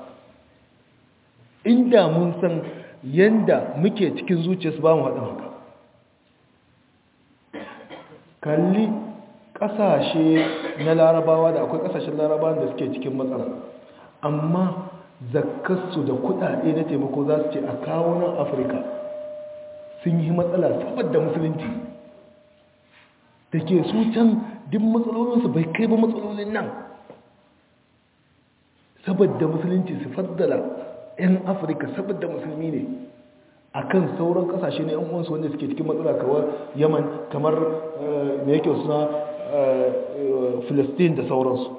inda mun san yadda muke cikin zuciyarsu ba mu haɗin haka kalli ƙasashe na larabawa da akwai ƙasashen larabawa da suke cikin matsala amma zakkarsu da kuɗaɗe na taimako za su ce a kawo nan afirka sun yi matsala saboda musulunci da ke su can duk matsalolinsu bai kai ba matsalolin nan saboda musulunci su faddala 'yan afirka saboda musulmi ne a kan sauran kasashe na 'yan uwansu wanda suke cikin matsala kawar yaman kamar da yake suna filistin da sauransu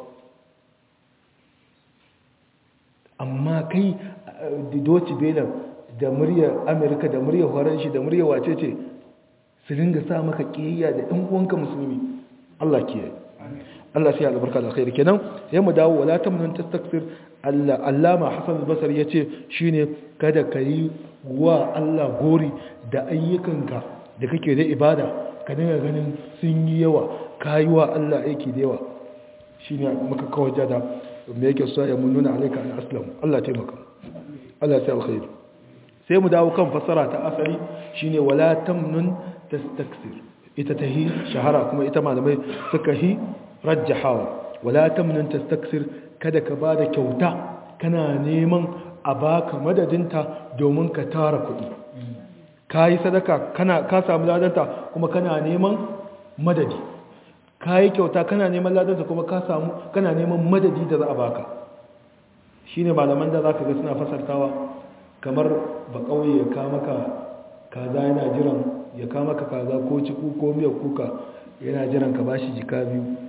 amma kai da doci belan da muryar amerika da muryar faranshi da muryar wace ce su ringa sa maka kiyayya da 'yan uwanka musulmi allah kiyaye Allah sai albarka da khairi kenan sai mu dawo wala tamnun tastakfir Allah Allama Hassan al-Basri yace shine kada kai wa Allah gori da ayyukanka da kake da ibada ka dinga ganin sun yi yawa kai wa Allah aiki da yawa shine muka kawo jada me yake so ya mun nuna alaika an aslam Allah taimaka Allah sai alkhairi sai mu dawo kan fasara ta asali shine wala tamnun tastakthir ita tahi shahara kuma ita malamai suka hi rajjahawa wala tamnun tastaksir kada ka bada kyauta kana neman a baka madadinta domin ka tara kuɗi kayi sadaka kana ka samu ladanta kuma kana neman madadi kayi kyauta kana neman ladanta kuma ka samu kana neman madadi da za a baka shine malaman da zaka ga suna fasartawa kamar ba kauye ya ka maka kaza yana jiran ya ka maka kaza ko ciku ko miyar kuka yana jiran ka bashi jika biyu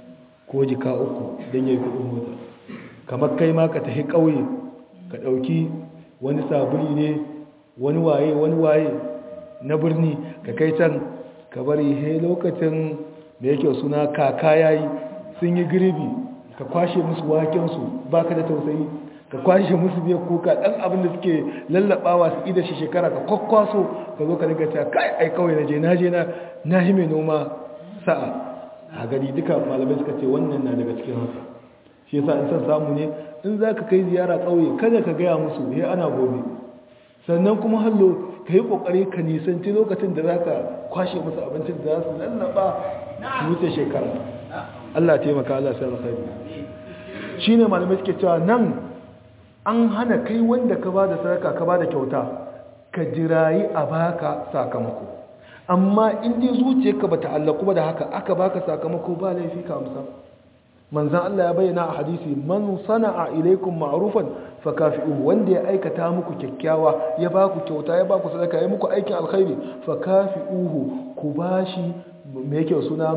ko jika uku don ya yi kudin mota kamar kai ma ka tafi ƙauye ka ɗauki wani sabuli ne wani waye wani waye na birni ka kai can ka bari he lokacin da yake suna kaka yayi sun yi girbi ka kwashe musu wakensu ba ka da tausayi ka kwashe musu biyar kuka ɗan abin da suke lallaɓawa su ida shi shekara ka kwakwaso ka zo ka daga ta kai ai kawai na je na je na na hi mai noma sa'a a gari duka malamai suka ce wannan na daga cikin haka shi yasa in san samu ne in za ka kai ziyara ƙauye kada ka gaya musu he ana gobe sannan kuma hallo ka yi ƙoƙari ka nisanci lokacin da za ka kwashe musu abincin da za su lallaɓa su wuce shekara Allah taimaka Allah sai alkhairi shine malamai suke cewa nan an hana kai wanda ka ba da sadaka ka ba da kyauta ka jirayi a baka sakamako amma in dai zuciyarka ba ta'allaku ba da haka aka baka sakamako ba laifi ka amsa manzan Allah ya bayyana a hadisi man sana'a ilaikum ma'rufan fakafi'uhu wanda ya aikata muku kyakkyawa ya ba ku kyauta ya ba ku sadaka ya muku aikin alkhairi fakafi'uhu ku bashi me yake suna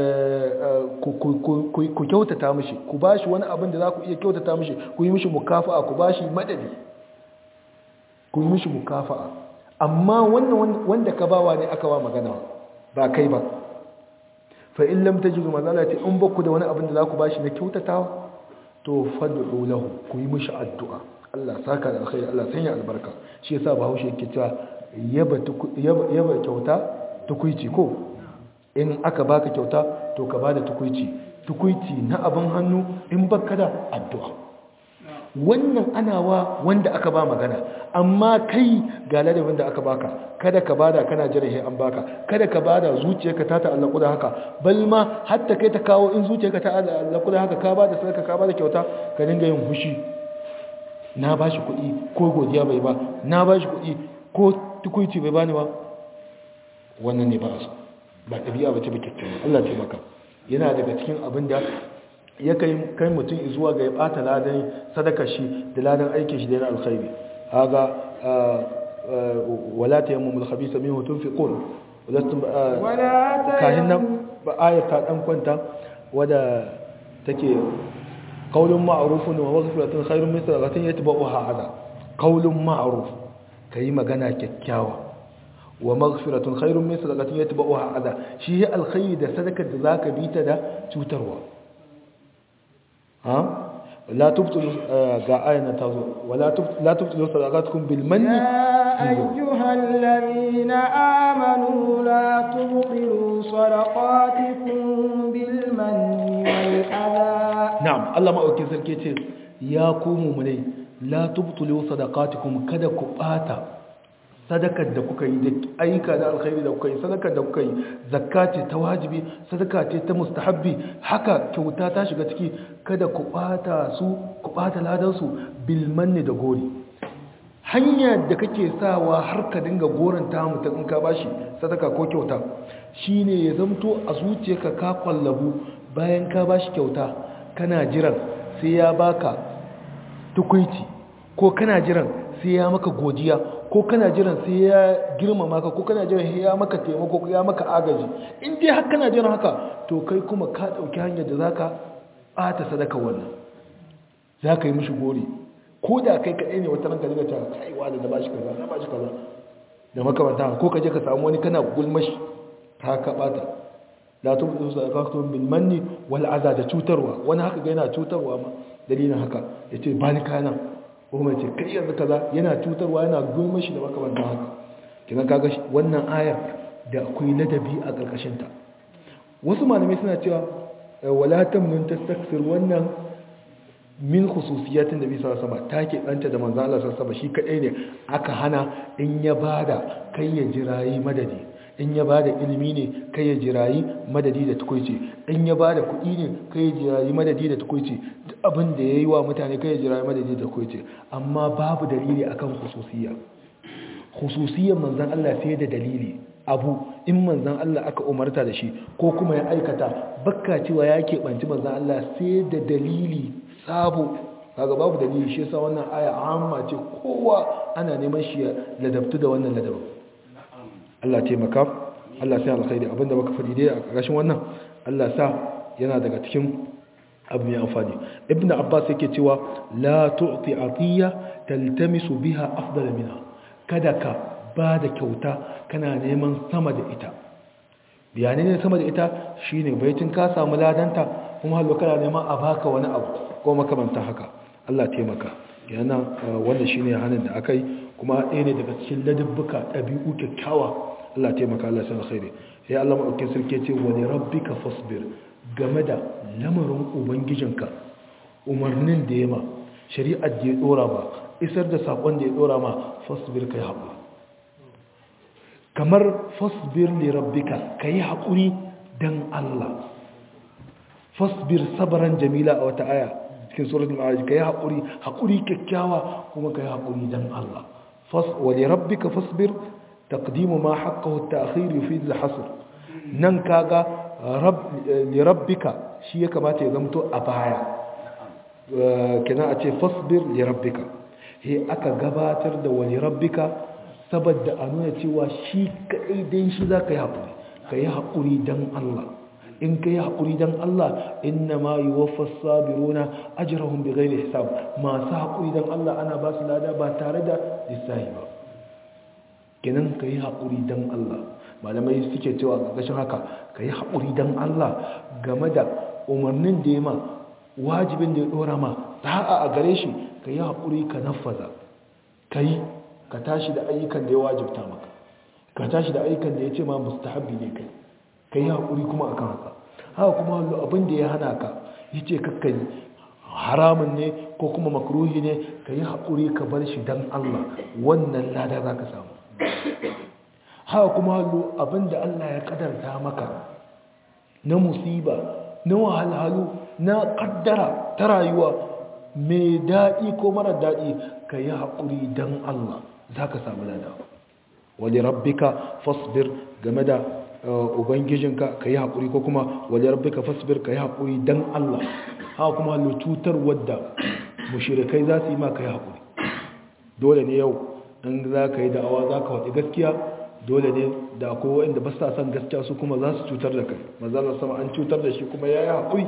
ku kyautata mishi ku bashi wani abin da za ku iya kyautata mishi ku yi mishi mukafa'a ku bashi madadi ku yi mishi mukafa'a amma wannan wanda ka bawa ne aka ba magana ba kai ba fa in lam tajidu mazala ce in baku da wani abin da za ku bashi na kyautatawa to fad'u lahu ku yi mishi addu'a Allah saka da alkhairi Allah sanya albarka shi yasa Bahaushe yake cewa yaba yaba kyauta tukuici ko in aka baka kyauta to ka bada tukuici tukuici na abin hannu in baka da addu'a wannan anawa wanda aka ba magana amma kai ga ladabin da aka baka kada ka bada kana jira he an baka kada ka bada zuciyarka ta ta'allaku da haka bal ma hatta kai ta kawo in zuciyarka ta ta'allaku da haka ka bada sadaka ka bada kyauta ka dinga yin hushi na bashi kuɗi ko godiya bai ba na bashi kuɗi ko tukuici bai bani ba wannan ne ba a so ba ɗabi'a ba ce ba kyakkyawa Allah ce maka yana daga cikin abin da ya kai kai mutum zuwa ga ya ɓata ladan sadaka shi da ladan aikin shi da yana alkhairi haga wala ta yammu mulkhabisa min hutun fi qul kahin nan ba ayat ta dan kwanta wadda take qaulun ma'rufun wa maghfiratun khairun min sadaqatin yatba'uha adha qaulun ma'ruf kai magana kyakkyawa wa maghfiratun khairun min sadaqatin yatba'uha adha shi alkhairi da sadakar da zaka bi ta da cutarwa ha la tubtilu ga ayana tazo wala la tubtilu sadaqatukum bil manni يا أيها الذين آمنوا لا تبطلوا صدقاتكم بالمن والأذى na'am Allah maɗauki sarki ce ya ku mummunai la tubtulu sadaqatikum kada ku bata sadakar da kuka yi da ayyuka da alkhairi da kuka yi sadakar da kuka yi zakka ce ta wajibi sadaka ce ta mustahabbi haka kyauta ta shiga ciki kada ku bata su ku bata ladan su bil manni da gori hanya da kake sawa har ka dinga goranta mutum in ka bashi sadaka ko kyauta shine ya zamto a zuciyarka ka kwallabu bayan ka bashi kyauta kana jiran sai ya baka tukuici ko kana jiran sai ya maka godiya ko kana jiran sai ya girmama ka ko kana jiran sai ya maka taimako ko ya maka agaji in dai har kana jiran haka to kai kuma ka dauki hanyar da zaka bata sadaka wannan zaka yi mishi gori ko da kai kadai ne wata ranka daga cewa kai wa da bashi kaza na bashi kaza da makamanta ko ka je ka samu wani kana gulmashi ka ka bata la tubdu sadaqatukum bil manni wal adha da cutarwa wani haka ga yana cutarwa ma dalilin haka yace ba ni kana ko mai ce kai yanzu kaza yana cutarwa yana goma shi da makamantan haka kina kaga wannan ayar da akwai ladabi a karkashin ta wasu malamai suna cewa wala tamnun tastakthir wannan min khususiyatin da bisa sama ta ke ɗanta da manzo Allah sallallahu shi kadai ne aka hana in ya bada kai ya jirayi madadi in ya bada ilimi ne kai ya jirayi madadi da tukuici in ya bada kuɗi ne kai ya jirayi madadi da tukuici duk abin da yayi wa mutane kai ya jirayi madadi da tukuici amma babu dalili akan khususiyya khususiyyar manzon Allah sai da dalili abu in manzon Allah aka umarta da shi ko kuma ya aikata bakka cewa ya keɓanci manzon Allah sai da dalili sabo kaga babu dalili shi yasa wannan aya amma ce kowa ana neman shi ya ladabtu da wannan ladabin Allah taimaka Allah sai alkhairi abinda baka fadi dai a ƙarshen wannan Allah sa yana daga cikin abu mai amfani ibn abbas yake cewa la tu'ti atiya taltamisu biha afdal minha kada ka ba da kyauta kana neman sama da ita bayanai ne sama da ita shine baitin ka samu ladanta kuma hallo kana neman a baka wani abu ko makamanta haka Allah taimaka yana wannan shine hanin da akai kuma ɗaya ne daga cikin ladabbuka ɗabi'u kyakkyawa Allah taimaka Allah sai alkhairi sai Allah madaukakin sarki ce wa li rabbika fasbir game da lamarin ubangijinka umarnin da yama shari'ar da ya dora ba isar da sakon da ya dora ma fasbir kai haƙuri kamar fasbir li rabbika kai haƙuri dan Allah fasbir sabran jamila a wata aya cikin suratul ma'arij kai haƙuri haƙuri kyakkyawa kuma kai haƙuri dan Allah fas wa li rabbika fasbir taqdimu ma haqqahu at-ta'khir yufid al-hasr nan kaga li rabbika shi ya kamata ya zamto a baya kina a ce fasbir li rabbika he aka gabatar da wa li rabbika saboda a nuna cewa shi kadai dan shi zaka yi haƙuri kai haƙuri dan Allah in ka yi haƙuri don Allah inna ma yi wafas sabiruna ajirahun bi gairi hisab masu haƙuri don Allah ana ba su lada ba tare da lissahi ba ginin ka yi haƙuri don Allah malamai suke cewa ƙarƙashin haka ka yi haƙuri don Allah game da umarnin da ya ma wajibin da ya ɗora ma ta'a a gare shi ka yi haƙuri ka nafaza ka yi ka tashi da ayyukan da ya wajibta maka ka tashi da ayyukan da ya ce ma mustahabbi ne kai ka yi haƙuri kuma a kan haka haka kuma abin da ya hana ka ya ce kakkani haramun ne ko kuma makruhi ne ka yi haƙuri ka bar shi don Allah wannan lada za ka samu haka kuma abin da Allah ya ƙadarta maka na musiba na wahalhalu na ƙaddara ta rayuwa mai daɗi ko mara daɗi ka yi haƙuri don Allah za ka samu lada wani rabbika fasbir game da ubangijinka ka yi haƙuri ko kuma wajen rabbi ka fasbir ka yi haƙuri don Allah haka kuma hallo cutar wadda mushirikai za su yi ma ka yi haƙuri dole ne yau in za ka yi da'awa za ka waɗi gaskiya dole ne da akwai waɗanda ba sa son gaskiya su kuma za su cutar da kai mazalar sama an cutar da shi kuma ya yi haƙuri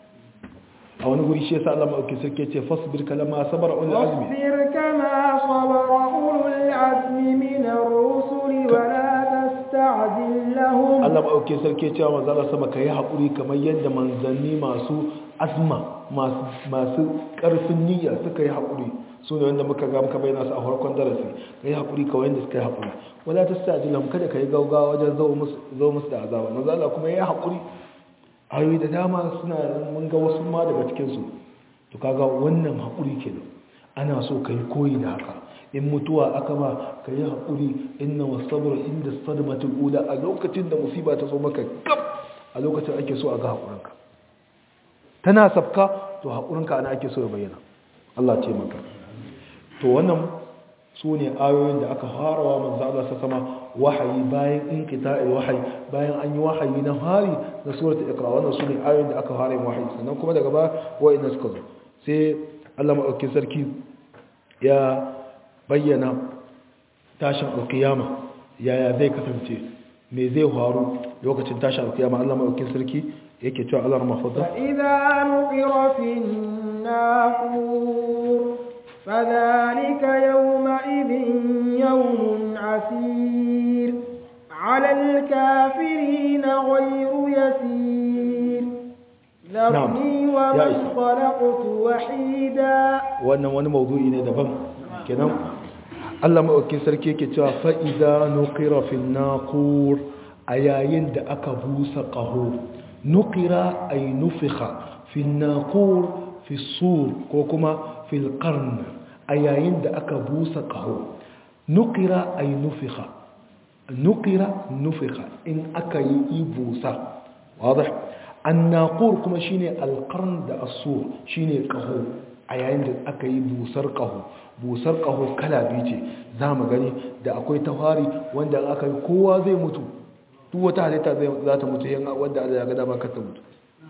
a wani guri shi yasa Allah ma'auki sarki ce fasbir kalama sabara ulul azmi fasbir kama sabara ulul azmi min ar-rusuli wa la tasta'jil lahum Allah ma'auki sarki cewa manzo Allah sama kai hakuri kamar yadda manzanni masu azma masu masu karfin niyya suka yi hakuri su ne wanda muka ga muka bayyana su a farkon darasi kai hakuri kawai yadda suka yi hakuri wala tasta'jil lahum kada kai gaugawa wajen zo musu zo musu da azaba manzo Allah kuma yayi hakuri ayoyi da dama suna mun ga wasu ma daga cikinsu to kaga wannan haƙuri kenan ana so ka yi koyi da haka in mutuwa aka ba ka yi haƙuri inna wasabar inda sadmatul ula a lokacin da musiba ta zo maka gab a lokacin ake so a ga haƙurinka tana sabka to haƙurinka ana ake so ya bayyana Allah ce maka to wannan su ne ayoyin da aka farawa manzo Allah sa sama wahayi bayan inqita'il wahayi bayan an yi wahayi na hari na suratul iqra wannan su ne ayoyin da aka fara yin wahayi sannan kuma daga ba wa'inda suka zo sai Allah madaukakin sarki ya bayyana tashin alkiyama yaya zai kasance me zai faru lokacin tashin alkiyama Allah madaukakin sarki yake cewa Allah mafadda فإذا نقر في الناقور فذلك يومئذ يوم عسير على الكافرين غير يسير ذرني يا ومن إسحاق. خلقت وحيدا wannan wani maudu'i ne daban kenan Allah maɗaukin sarki yake cewa fa'iza nukira fil naqur a yayin da aka busa ƙaho nukira ay nufiha fil naqur fi sur ko kuma fil qarn a yayin da aka busa ƙaho nukira ay nufiha nukira nufiha in aka yi busa wadih annaqur kuma shine alqarn da asur shine qaho a yayin da aka yi busar qaho busar qaho kala biyu ce zamu gani da akwai tawari wanda aka yi kowa zai mutu duk wata halitta zai za ta mutu yan wanda Allah ya ga dama ka ta mutu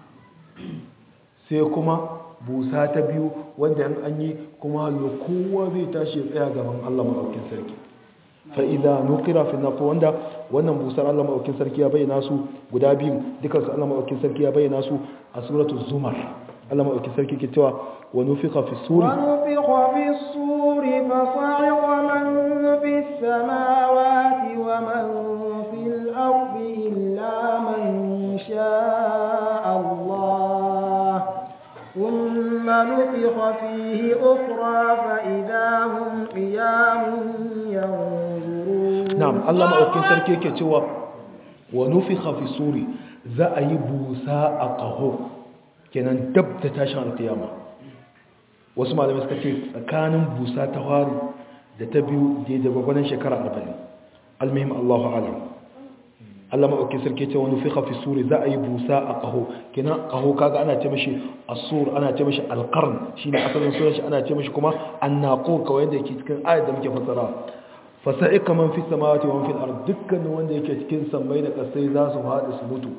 sai kuma busa ta biyu wanda in an yi kuma hallo kowa zai tashi ya tsaya gaban Allah madaukakin sarki fa'iza nukira fi nafi wanda wannan busar Allah maɗaukin sarki ya bayyana su guda biyu dukansu Allah maɗaukin sarki ya bayyana su a suratu zumar Allah maɗauki sarki ke cewa wa nufiqa fi suri ونفخ في الصور فصعق من في السماوات ومن في الأرض إلا من شاء الله ثم نفخ فيه أخرى فإذا هم قيام ينظرون na'am Allah maɗaukin sarki ke cewa wa nufiqa fi suri za a yi busa a ƙaho kenan dab da tashin alkiyama wasu malamai suka ce tsakanin busa ta fari da ta biyu da da gwagwanin shekara 40 almuhim Allahu alam Allah maɗauki sarki ce wani fiƙa fi suri za a yi busa a ƙaho kenan ƙaho kaga ana ce mashi asur ana ce mashi alƙarn shi ne asalin sunan shi ana ce mashi kuma annaqo kawai da yake cikin ayat da muke fassara fasa'ika man fi samawati wa man fil ard dukkanin wanda yake cikin sammai da ƙasai za su haɗu su mutu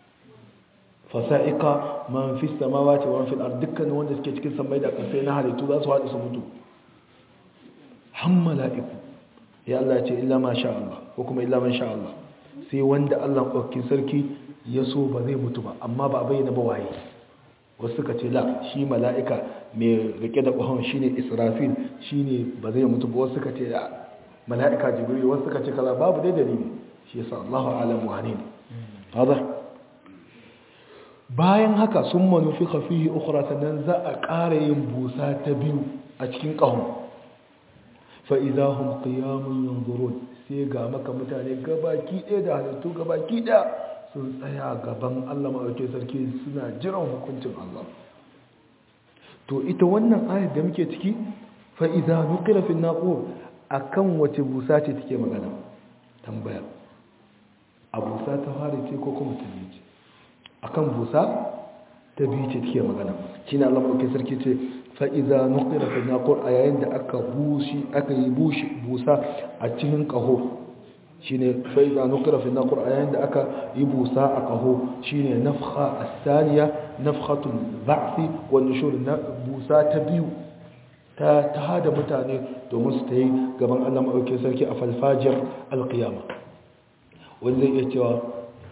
fasa'ika man fi samawati wa man fil ard dukkanin wanda suke cikin sammai da ƙasai na halittu za su haɗu su mutu han mala'iku ya Allah ya ce illa ma sha Allah ko kuma illa man sha Allah sai wanda Allah ɗauki sarki ya so ba zai mutu ba amma ba bayyana ba waye wasu suka ce la shi mala'ika mai rike da ƙwahon shine israfil shine ba zai mutu ba wasu suka ce la mala'ika jibril wasu suka ce kaza babu dai dalili shi yasa Allahu alam wane ne hada bayan haka sun manufi fihi ukhra sannan za a ƙara yin busa ta biyu a cikin ƙahon fa idahum qiyamun yanzurun sai ga maka mutane gabaki ɗaya da halittu gabaki ɗaya sun tsaya gaban Allah maɗauke sarki suna jiran hukuncin Allah to ita wannan ayar da muke ciki fa'iza nukira fi naƙo a kan wace busa ce take magana tambaya a busa ta fara ce ko kuma ta biyu ce a kan busa ta biyu ce take magana shi na Allah maɗauke sarki ce fa'iza nukira fi naƙo a yayin da aka bushi aka yi busa a cikin ƙaho shi ne fa'iza nukira fi naƙo a yayin da aka yi busa a ƙaho shi ne nafha a saniya nafhatun ba'fi wani shuri na busa ta biyu ta hada mutane domin su ta yi gaban allah maɗauki sarki a falfajiyar alƙiyama wani zai iya cewa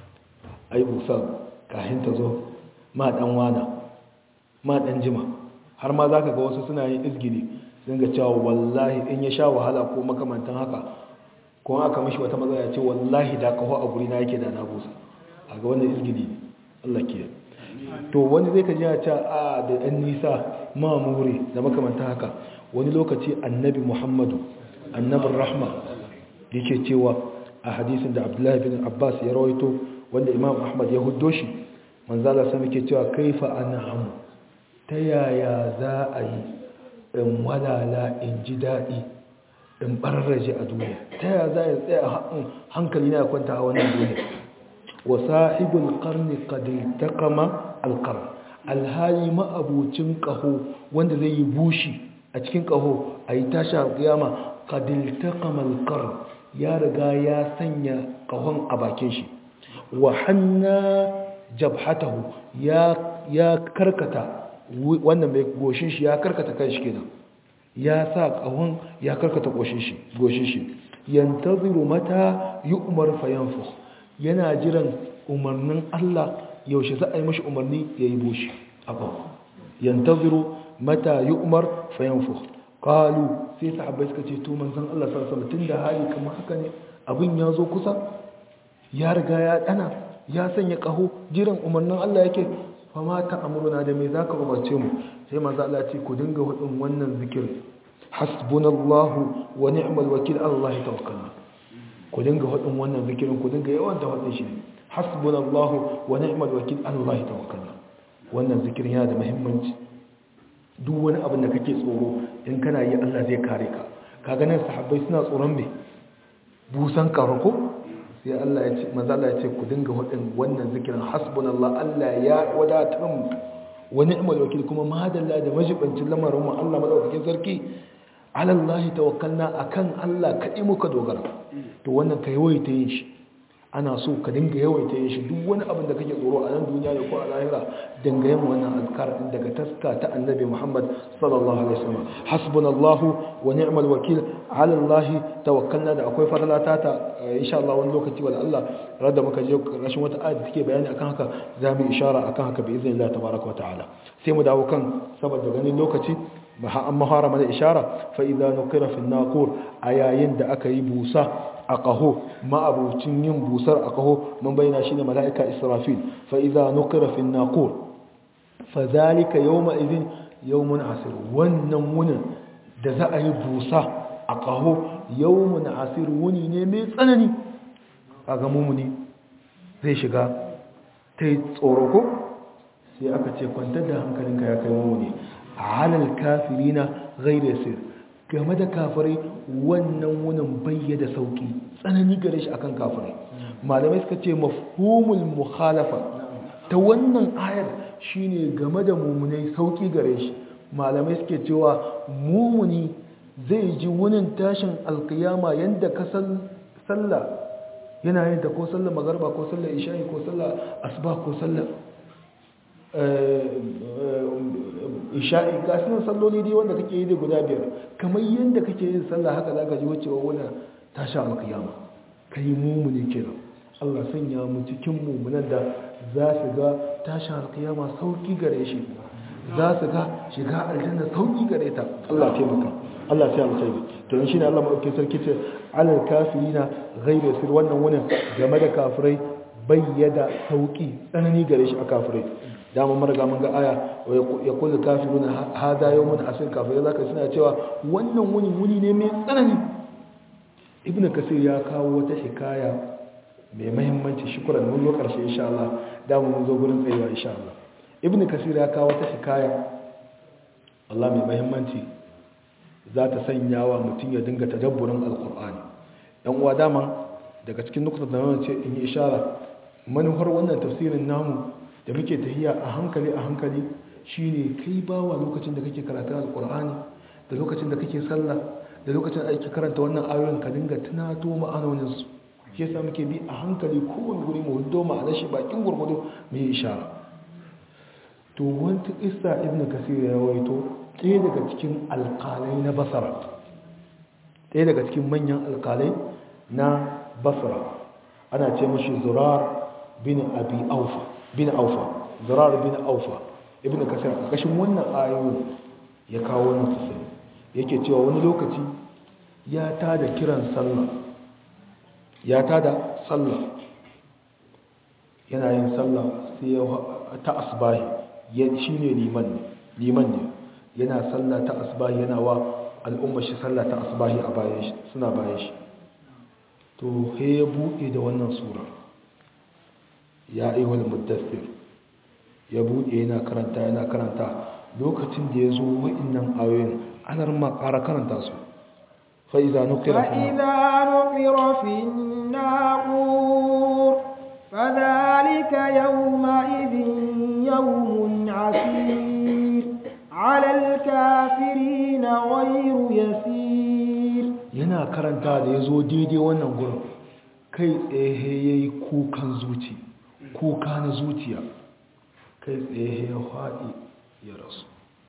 ai busa kahin ta zo ma ɗan wana ma ɗan jima har ma za ka ga wasu suna yin izgili sun ga cewa wallahi in ya sha wahala ko makamantan haka kuma aka mashi wata matsala ya ce wallahi da kaho a guri na yake da na busa a ga wannan izgili ne allah ke to wani zai ka ji a ce a da ɗan nisa ma muri da makamanta haka wani lokaci annabi muhammadu annabin rahma yake cewa a hadisin da abdullahi bin abbas ya rawaito wanda imam ahmad ya huddo shi manzala sami ke cewa kaifa ana hamu ta yaya za a yi in walala in ji daɗi in ɓararraje a duniya ta yaya za a yi tsaya hankali na kwanta a wannan duniya wa sahibul qarni qad iltaqama alqarn alhali ma'abucin qaho wanda zai yi bushi a cikin qaho ayi tashi alqiyama qad iltaqama alqarn ya riga ya sanya qahon a bakin shi wa hanna jabhatahu ya ya karkata wannan mai goshin shi ya karkata kanshi kenan ya sa qahon ya karkata goshin shi goshin shi yantaziru mata yu'mar fayanfukh yana jiran umarnin Allah yaushe za a yi mashi umarni ya yi bushi abu yantaziru mata yi umar fayanfu kalu sai sahabbai suka ce to manzan Allah sarsala tun da hali kamar haka ne abin ya zo kusa ya riga ya dana ya sanya kaho jiran umarnin Allah yake fama ta amurna da mai za ka umarce mu sai maza Allah ce ku dinga hudun wannan zikirin hasbunallahu wa ni'mal wakil Allah ya tawakkalna ku dinga hudun wannan zikirin ku dinga yawan ta hudun shi hasbunallahu wa ni'mal wakil Allah tawakkalna wannan zikirin yana da muhimmanci duk wani abin da kake tsoro in kana yi Allah zai kare ka kaga nan sahabbai suna tsoron me busan karako sai Allah ya ce manzo Allah ya ce ku dinga hudin wannan zikirin hasbunallahu Allah ya wadatar mu wa ni'mal wakil kuma madalla da majibancin lamarin mu Allah madaukakin sarki ala Allah tawakkalna akan Allah kadai muka dogara to wannan kai wai ta yin shi ana so ka dinga yawaita yin shi duk wani abin da kake tsoro a nan duniya da ko a lahira dinga yin wannan azkar din daga taska ta annabi Muhammad sallallahu alaihi wasallam hasbunallahu wa ni'mal wakil ala Allah tawakkalna da akwai fadalata ta insha Allah wani lokaci wala Allah rada muka je rashin wata ayat take bayani akan haka za mu ishara akan haka bi iznillah tabaaraka wa ta'ala sai mu dawo kan saboda ganin lokaci an mahara mana ishara fa idza nuqira fi naqur ayayin da aka yi busa a ƙaho ma'abucin yin busar a ƙaho mun bayyana shi ne mala'ika israfil fa'iza nukira fin naƙur fa zalika yau ma'izin yau mun asir wannan wunin da za a yi busa a ƙaho yau mun asir wuni ne mai tsanani a ga mummuni zai shiga ta yi tsoro ko sai aka ce kwantar da hankalinka ya kai mummuni a halal kafirina gaira sir game da kafirai wannan wunin bayyada sauki tsanani gare shi akan kafirai malamai suka ce mafhumul mukhalafa ta wannan ayar shine game da mumunai sauki gare shi malamai suke cewa mumuni zai ji wunin tashin alkiyama yanda ka sallah yana yin ta ko sallar magarba ko sallar isha'i ko sallar asuba ko sallar isha'i ga sunan salloli dai wanda kake yi da guda biyar kamar yadda kake yin sallah haka za ka ji wacewa wani tashi alkiyama ka yi mumuni kenan Allah sanya mu cikin mumunan da za su ga tashi alkiyama sauki gare shi za su ga shiga aljanna sauki gare ta Allah taimaka Allah sai mu taimaka to shi ne Allah madaukakin sarki ce alal kafirina ghairu sir wannan wani game da kafirai bayyada sauki tsanani gare shi a kafirai dama marga mun ga aya ya kullu kafirun hada yawmun asir kafirai zaka suna cewa wannan wuni wuni ne mai tsanani ibn kasir ya kawo wata hikaya mai muhimmanci shukran mun zo karshe insha Allah dama mun zo gurin tsayuwa insha Allah ibn kasir ya kawo wata hikaya Allah mai muhimmanci za ta sanya wa mutum ya dinga tadabburin alqur'ani dan uwa dama daga cikin nukutar da ce in yi ishara manufar wannan tafsirin namu da muke tahiya a hankali a hankali shine kai bawa lokacin da kake karatun alkur'ani da lokacin da kake sallah da lokacin da ake karanta wannan ayoyin ka dinga tunato ma'anonin su ke yasa muke bi a hankali kowane guri mu hudo ma'anar shi bakin gurgudu mu yi ishara to wata isa ibnu kasir ya rawaito ɗaya daga cikin alƙalai na basara ɗaya daga cikin manyan alƙalai na basra ana ce mashi zurar bin abi aufa bin aufa zurar bin aufa ibn kasir a ƙashin wannan ayoyin ya kawo wannan sosai yake cewa wani lokaci ya tada kiran sallah ya tada sallah yana yin sallah sai ya ta asbahi ya shine liman ne liman ne yana sallah ta asbahi yana wa al'umma shi sallah ta asbahi a bayan shi suna bayan shi to he ya buɗe da wannan sura ya ayyuhal muddathir ya buɗe yana karanta yana karanta lokacin da ya zo wa'annan ayoyin anar ma ƙara karanta su fa idza nuqira fi فإذا نقر في الناقور فذلك يومئذ يوم عسير على الكافرين غير يسير yana karanta da ya zo daidai wannan gurin kai tsaye ya yi kukan zuci kuka na zuciya kai tsaye ya faɗi ya rasu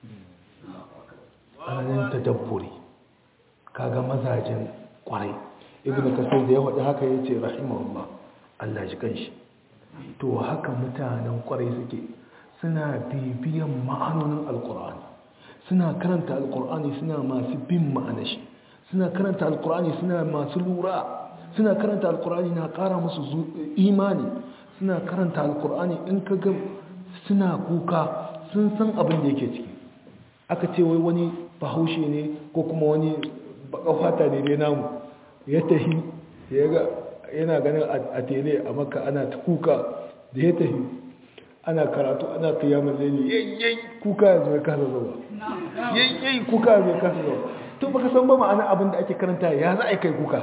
tsananin tadabburi kaga mazajen kwarai ibn kasir da ya faɗi haka ya ce rahimahullah Allah ji kanshi to haka mutanen kwarai suke suna bibiyan ma'anonin alkur'ani suna karanta alkur'ani suna masu bin ma'anashi suna karanta alkur'ani suna masu lura suna karanta alkur'ani na ƙara musu imani suna karanta alkur'ani in ka ga suna kuka sun san abin da yake ciki aka ce wai wani bahaushe ne ko kuma wani baka fata ne dai namu ya tahi ya ga yana ganin a tele a maka ana ta kuka da ya tahi ana karatu ana kiyamun laili yayyai kuka yanzu ya kasa zuwa yayyai kuka yanzu ya kasa zuwa to baka san ba ma'ana abin da ake karanta ya za a kai kuka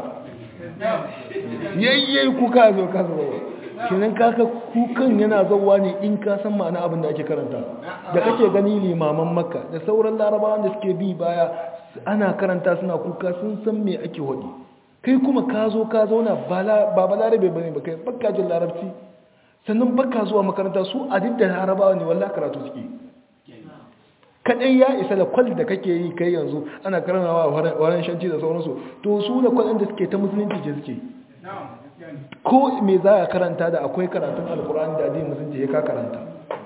yayyai kuka yanzu ya kasa zuwa kenan kaka kukan yana zauwa ne in ka san ma'ana abin da ake karanta da kake gani limaman makka da sauran larabawan da suke bi baya ana karanta suna kuka sun san me ake hodi kai kuma ka zo ka zauna ba balarabe ba ne ba kai baka jin larabci sannan baka zuwa makaranta su a duk da larabawa ne wallah karatu suke kadai ya isa da kwal da kake yi kai yanzu ana karanawa waren shanci da sauransu to su da kwal da suke ta musulunci ce suke ko me za a karanta da akwai karatun alkur'ani da addinin musulunci ya ka karanta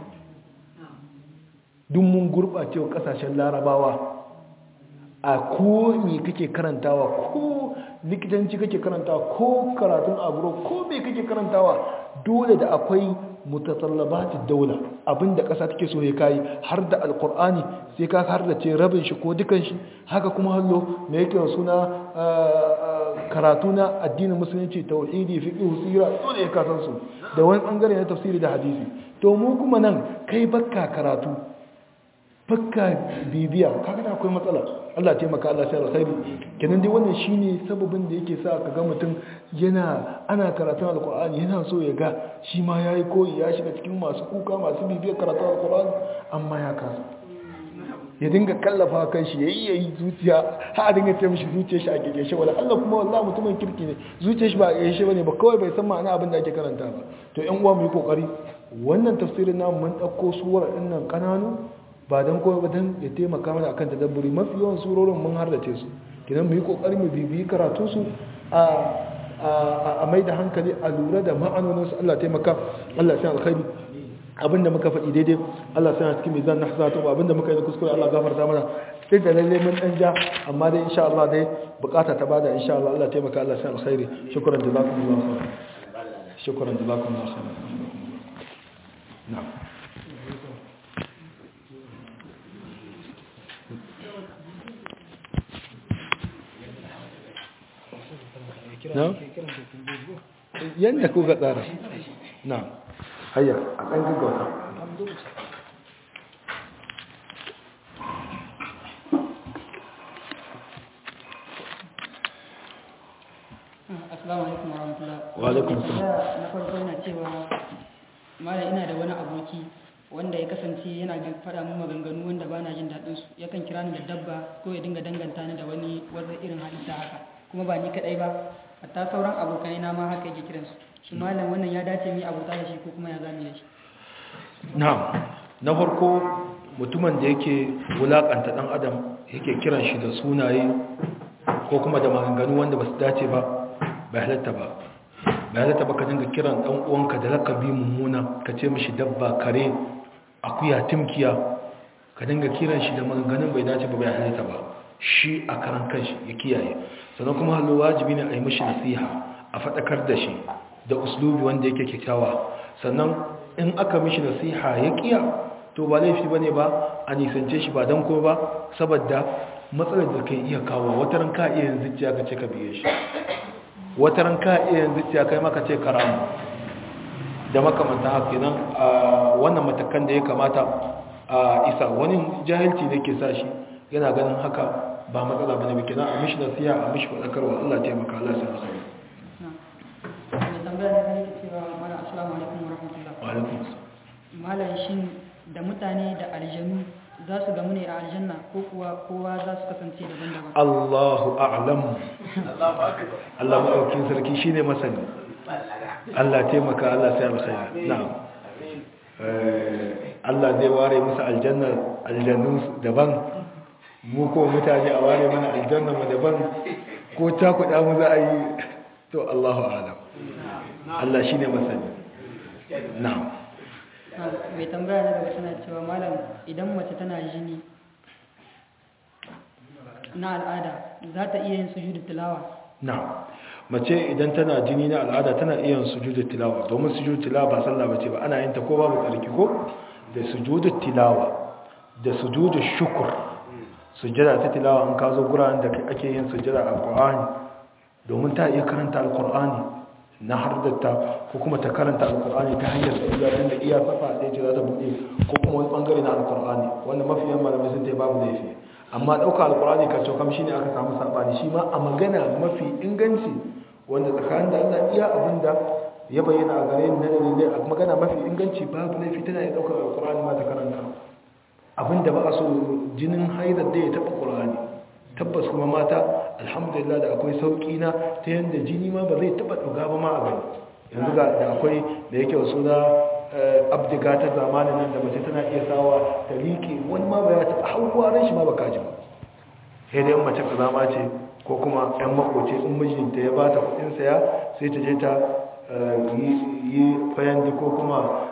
duk mun gurɓace wa ƙasashen larabawa a ko me kake karantawa ko likitanci kake karantawa ko karatun agro ko me kake karantawa dole da akwai mutasallabatid daula abinda ƙasa take so ya kai har da alkur'ani sai ka har da ce rabin shi ko dukan shi haka kuma hallo me yake suna karatu na addinin musulunci tauhidi fiqh sira dole ya kasan su da wani bangare na tafsiri da hadisi to mu kuma nan kai bakka karatu bakka bibiya kaga da akwai matsala Allah taimaka Allah sai alkhairi kenan dai wannan shine sababin da yake sa kaga mutum yana ana karatun alqur'ani yana so ya ga shi ma yayi koyi ya shiga cikin masu kuka masu bibiyar karatun alqur'ani amma ya kasa ya dinga kallafa kan shi yayi yayi zuciya ha a dinga ce mishi zuciyar shi a kike shi wala Allah kuma wallahi mutumin kirki ne zuciyar shi ba a kike shi bane ba kawai bai san ma'ana abin da ake karanta ba to ƴan uwa mu yi kokari wannan tafsirin namu mun dauko suwar dinnan kananu ba don kowa ba don ya taimaka mana akan tadabburi mafi yawan surorin mun hardace su kidan mu yi kokari mu bibiyi karatu su a mai da hankali a lura da ma'anonin su Allah taimaka Allah sai alkhairi abinda muka faɗi daidai Allah sai cikin mizan na hasatu abinda muka yi da kuskure Allah gafarta mana sai da lalle mun dan ja amma dai insha Allah dai bukata ta bada insha Allah Allah taimaka Allah sai alkhairi shukran jazakumullahu khairan shukran jazakumullahu khairan na'am na? yadda kuka tsara na hayya a ɗan gaggauta Assalamu alaikum warahmatullah. Wa alaikum assalam. Na farko yana cewa mala ina da wani aboki wanda ya kasance yana faɗa mun maganganu wanda ba na jin daɗin su yakan kira ni da dabba ko ya dinga danganta ni da wani wanda irin halitta haka kuma ba ni kaɗai ba hatta sauran abokanai na ma haka yake kiransu shi malam wannan ya dace mi abota da shi ko kuma ya zami da shi na'am na farko mutumin da yake wulakanta dan adam yake kiran shi da sunaye ko kuma da maganganu wanda ba su dace ba bai halatta ba bai halatta ba ka dinga kiran dan uwanka da lakabi mummuna ka ce mishi dabba kare akuya timkiya ka dinga kiran shi da maganganun bai dace ba bai halatta ba shi a karan kanshi ya kiyaye sannan kuma hallo wajibi ne a yi mishi nasiha a faɗakar da shi da uslubi wanda yake kyakkyawa sannan in aka mishi nasiha ya kiya to ba laifi bane ba a nisance shi ba dan ko ba saboda matsalar da kai iya kawo wataran ka iya yin zuciya ka ce ka biye shi wataran ka iya yin zuciya kai maka ce karamu da makamanta haka nan a wannan matakan da ya kamata a isa wani jahilci ne ke sa shi yana ganin haka ba matsala bane ba kenan a mishi nasiha a mishi faɗakarwa Allah taimaka Allah sai alkhairi mai tambaya da yake cewa mala assalamu alaikum warahmatullah wa alaikum assalam malam shin da mutane da aljanu za su gamu ne a aljanna ko kuwa kowa za su kasance daban-daban Allahu a'lam Allah maɗaukin sarki shi ne masani Allah taimaka Allah sai alkhairi na'am Eh, Allah zai ware musu aljanna aljannun daban mu ko mutane a ware mana aljanna mu daban ko ta kuɗa mu za a yi to Allahu a'lam Allah shi ne masani na'am mai tambaya na gaba tana cewa malam idan mace tana jini na al'ada za ta iya yin sujudu tilawa na mace idan tana jini na al'ada tana iya yin sujudu tilawa domin sujudu tilawa ba sallah bace ba ana yin ta ko babu tsarki ko da sujudu tilawa da sujudu shukr sujjada ta tilawa an ka zo guraren da ake yin sujjada a Qur'ani domin ta iya karanta alqur'ani na hardatta ko kuma ta karanta alqur'ani ta hanyar sa'iya tunda iya safa ɗaya ce za ta buɗe ko kuma wani bangare na alqur'ani wanda mafiyan malamai sun ce babu laifi amma ɗauka alkurani kan cokam shi ne aka samu saɓani shi ma a magana mafi inganci wanda tsakanin da allah iya abin da ya bayyana a gare na dalilai a magana mafi inganci babu laifi tana iya ɗaukar alkurani ma ta karanta abin da ba a so jinin haidar da ya taɓa ƙurani tabbas kuma mata alhamdulillah da akwai sauki na ta yanda jini ma ba zai taba duga ba ma a gani yanzu ga da akwai da yake suna abdiga ta zamanin nan da mace tana iya sawa ta liƙe wani ma ba ya taɓa hauwaran shi ma ba kaji ba sai dai mace ka zama ce ko kuma yan makoci in mijinta ya ba ta kuɗin saya sai ta je ta yi fayandi ko kuma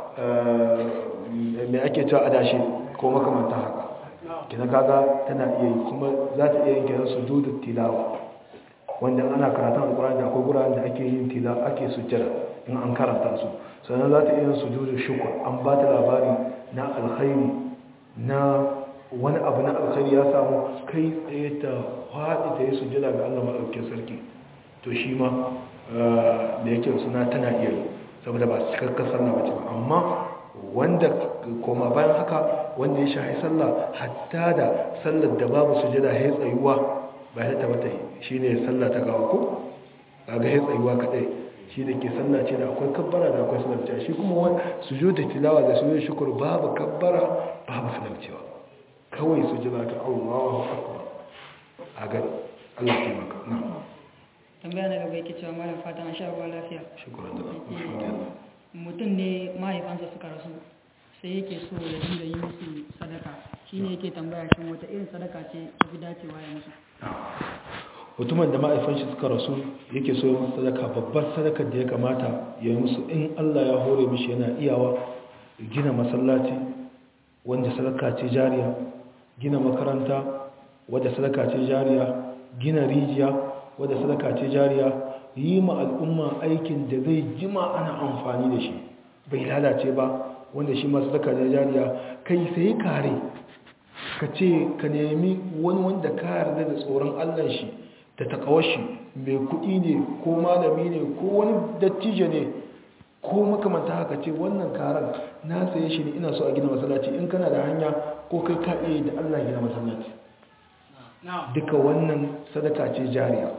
mai ake cewa adashi ko makamanta haka kina kaga tana iya yi kuma za ta iya yin kiran su dudu tilawa wanda ana karatun alkurani da akwai guraren da ake yin tila ake sujjada in an karanta su sannan za ta iya yin sujudu shukur an ba ta labari na alkhairi na wani abu na alkhairi ya samu kai tsaye ta haɗi ta yi sujjada ga allah maɗaukin sarki to shi ma da yake suna tana iya yi saboda ba cikakkar sallah ba ce ba amma wanda koma bayan haka wanda ya shahi sallah hatta da sallar da babu sujjada ya tsayuwa ba ya tabbata shi ne sallah ta gawa ko kaga ya tsayuwa kadai shi da ke sallah ce da akwai kabbara da akwai salamcewa shi kuma wani sujudu tilawa da sujudu shukur babu kabbara babu salamcewa kawai sujuda ta Allahu akbar a ga Allah ya maka na tambaya na gaba yake cewa malam fata an sha ruwa lafiya shukran da alhamdulillah mutum ne mahaifansa suka rasu sai yake so ya dinga yi musu sadaka shine yake tambaya shin wata irin sadaka ce ta fi dacewa ya musu mutumin da ma'aifan shi suka rasu yake so yin sadaka babbar sadakar da ya kamata ya yi musu in Allah ya hore mishi yana iyawa gina masallaci wanda sadaka ce jariya gina makaranta wadda sadaka ce jariya gina rijiya wadda sadaka ce jariya yi ma al'umma aikin da zai jima ana amfani da shi bai lalace ba wanda shi ma sadaka ce jariya kai sai kare ka ce ka nemi wani wanda ka yarda da tsoron Allah shi da takawashi mai kuɗi ne ko malami ne ko wani dattijo ne ko makamanta haka ce wannan karan na saye shi ne ina so a gina masallaci in kana da hanya ko kai ka iya da Allah gina masallaci duka wannan sadaka ce jariya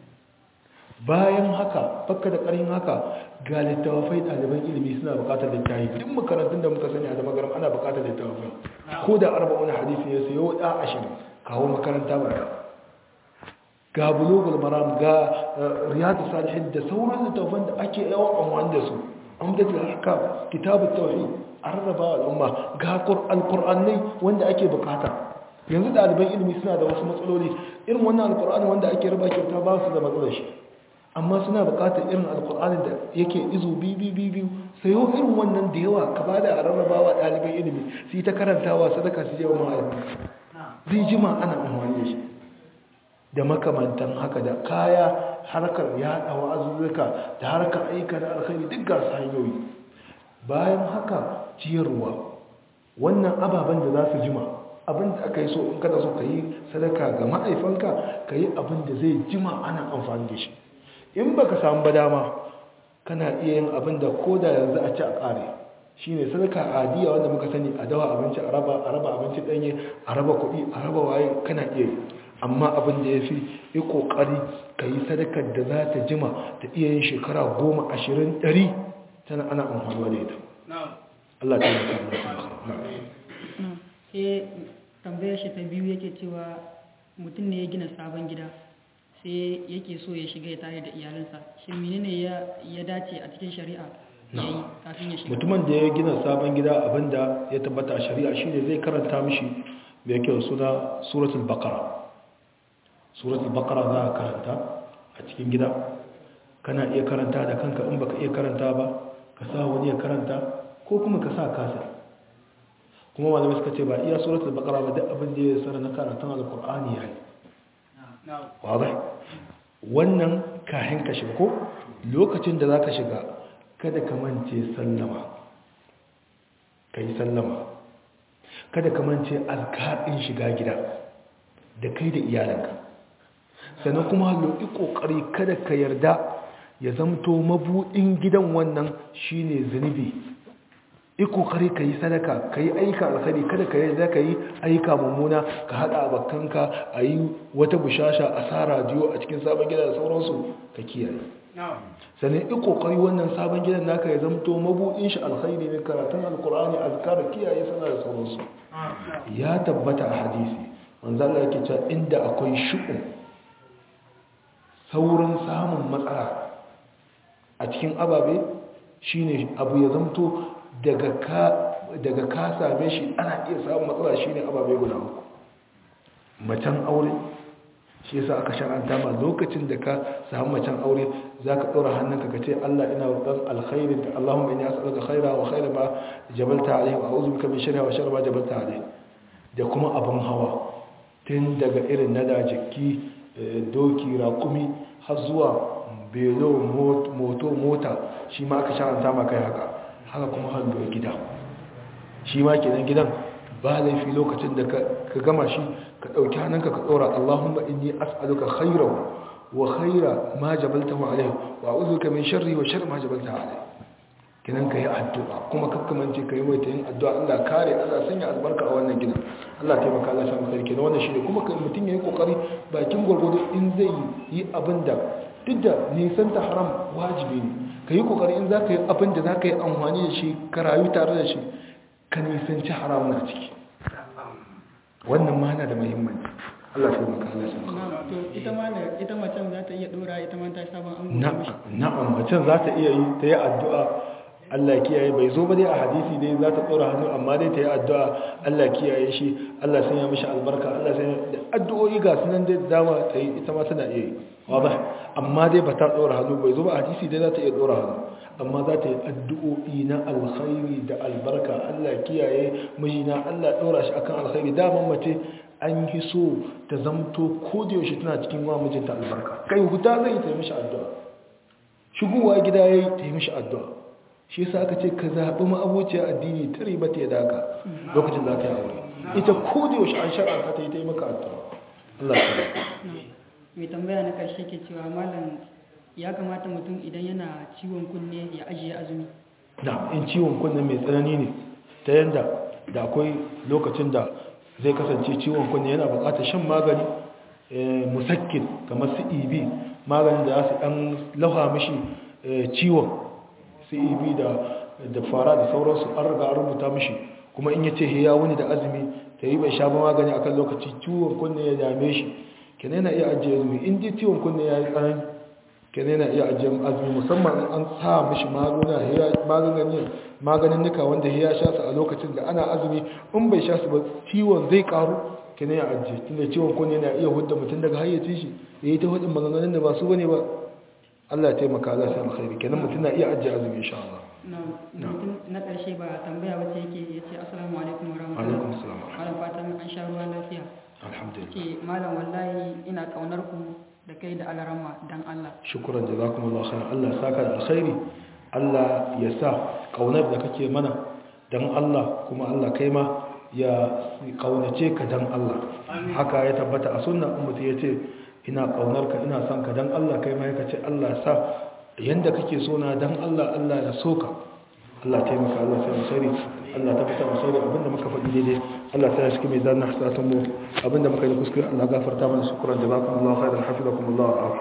bayan haka bakka da ƙarin haka ga littafai ɗaliban ilimi suna buƙatar littafi duk makarantun da muka sani a da magaram ana buƙatar littafai ko da arba'un hadisi ya sayo da ashirin kawo makaranta barka ga bulugul maram ga riyadu salihin da sauran littafan da ake yawan amfani da su amdatul ahkam kitabut tauhid an rarraba al'umma ga alqur'anai wanda ake bukata yanzu ɗaliban ilimi suna da wasu matsaloli irin wannan alqur'ani wanda ake raba kyauta ba su da matsalar shi amma suna bukatar irin alqur'ani da yake izu biyu biyu sayo irin wannan da yawa ka bada a rarrabawa ɗaliban ilimi su yi ta karantawa sadaka su je wa ma'aikata zai jima ana amfani da shi da makamantan haka da kaya harkar yaɗa wa'azuzzuka da harkar aika da alkhairi duk ga hanyoyi bayan haka ciyarwa wannan ababen da za su jima abin da aka yi so in kada so ka yi sadaka ga ma'aifanka ka yi abin da zai jima ana amfani da shi in ba ka samu ba dama kana iya yin abin da ko da yanzu a ci a ƙare shi ne sadaka adiya wanda muka sani a dawa abinci a raba abinci ɗanye a raba kuɗi a raba waye kana iya yi amma abin da ya fi yi ƙoƙari ka yi sadakar da za ta jima ta iya yin shekara goma ashirin ɗari tana ana amfanuwa da ita Allah ta yi sai tambayar shi ta biyu yake cewa mutum ne ya gina sabon gida sai yake so ya shiga ya tare da iyalinsa shi menene ya dace a cikin shari'a ya yi kafin ya shiga mutumin da ya gina sabon gida abinda ya tabbata a shari'a shine zai karanta mishi mai kyau suna suratul baqara suratul baqara za ka karanta a cikin gida kana iya karanta da kanka in baka iya karanta ba ka sa wani ya karanta ko kuma ka sa kasa kuma malamai suka ce ba iya suratul baqara ba duk abin da ya tsara na karatun alqur'ani yayi wadai wannan kahin ka shiga ko lokacin da zaka shiga kada ka mance sallama kai sallama kada ka mance alkaɗin shiga gida da kai da iyalanka sannan kuma loki kokari kada ka yarda ya zamto mabudin gidan wannan shine zunubi yi kokari ka yi sadaka ka yi aika alkhari kada ka yarda ka yi aika mummuna ka haɗa abokanka a yi wata bushasha a sa radiyo a cikin sabon gida da sauransu ka kiyaye sannan yi kokari wannan sabon gidan naka ya zamto mabudin shi alkhairi ne karatun alkur'ani azkar kiyaye sana da sauransu ya tabbata a hadisi manzo Allah yake cewa inda akwai shu'um saurin samun matsala a cikin ababe shine abu ya zamto daga ka daga ka same shi ana iya samun matsala shine ababe guda uku macen aure shi yasa aka shar'anta ma lokacin da ka samu macen aure zaka dora hannunka ka ce Allah ina roƙon alkhairi da Allahumma inni as'aluka khaira wa khaira ma jabalta alayhi wa a'udhu bika min sharri wa sharri ma jabalta alayhi da kuma abun hawa tun daga irin nada jikki doki raƙumi har zuwa belo moto mota shi ma aka shar'anta ma kai haka haka kuma hallo gida shi ma kenan gidan ba laifi lokacin da ka gama shi ka ɗauki hannunka ka ɗora Allahumma inni as'aluka khairahu wa khaira ma jabaltahu alayhi wa a'udhuka min sharri wa sharri ma jabaltahu alayhi kinan kai addu'a kuma kakkamance kai mai tayin addu'a Allah kare Allah sanya albarka a wannan gidan Allah taimaka Allah sa maka kenan wannan shine kuma kai mutun yayi kokari bakin gurgudu in zai yi abinda duk da nisan ta haram wajibi ne kai kokari in zaka yi abinda zaka yi amfani da shi ka rayu tare da shi ka nisanci haramun a ciki wannan ma na da muhimmanci Allah sai maka Allah sai maka to ita ma ita macen za ta iya dora ita ma ta sabon an na'am macen za ta iya yi ta yi addu'a Allah kiyaye bai zo ba dai a hadisi dai za ta tsora hannu amma dai ta yi addu'a Allah kiyaye shi Allah sanya mishi albarka Allah sanya addu'o'i ga sunan dai dama ta yi ita ma tana iya yi wadah amma dai ba ta tsora hannu bai zo ba a hadisi dai za ta iya tsora hannu amma za ta yi addu'o'i na alkhairi da albarka Allah kiyaye mijina Allah ɗora shi akan alkhairi daman mace an yi so ta zamto ko da yaushe tana cikin wa mijinta albarka kai huta zai ta yi mishi addu'a shigowa gida yayi ta yi mishi addu'a shi yasa aka ce ka zaɓi ma'abociya addini ta riba ta daka lokacin za ta yi aure ita ko da yaushe an shar'a ta yi ta yi maka addu'a Allah ya mai tambaya na karshe ke cewa malam ya kamata mutum idan yana ciwon kunne ya ajiye azumi na in ciwon kunne mai tsanani ne ta yanda da akwai lokacin da zai kasance ciwon kunne yana bukatar shan magani musakkin kamar su ibi maganin da za su dan lauha mishi ciwon su ibi da fara da sauransu an riga an rubuta mishi kuma in ya ce ya wuni da azumi ta yi bai sha ba magani akan lokaci ciwon kunne ya dame shi kenan yana iya ajiye azumi in dai ciwon kunne ya yi tsanani kenan yana iya ajiyar azumi musamman an sa mishi maganin nika wanda ya sha su a lokacin da ana azumi in bai sha su ba ciwon zai karu kenan ya ajiye tunda ciwon kunne yana iya hudda mutum daga hayyacin shi ya yi ta hudun maganganun da ba su bane ba Allah ya taimaka Allah sai alkhairi kenan mutum na iya ajiye azumi insha Allah na ƙarshe ba tambaya wace yake ya ce assalamu alaikum wa rahmatullahi alaikum assalam malam fatan an sha ruwa lafiya alhamdulillah ce malam wallahi ina kaunar ku da kai da alarama dan Allah shukran jazakumullahu khairan Allah ya saka da alkhairi Allah ya sa kaunar da kake mana dan Allah kuma Allah kai ma ya kaunace ka dan Allah haka ya tabbata a sunna ummati yace ina kaunar ka ina son ka dan Allah kai ma yake ce Allah ya sa yanda kake so na dan Allah Allah ya so ka Allah taimaka Allah sai alkhairi Allah ta fita alkhairi abinda muka faɗi daidai Allah ta shi mai zanna hasatun mu abinda muka yi kuskure Allah gafarta mana shukran jazakumullahu khairan hafizakumullahu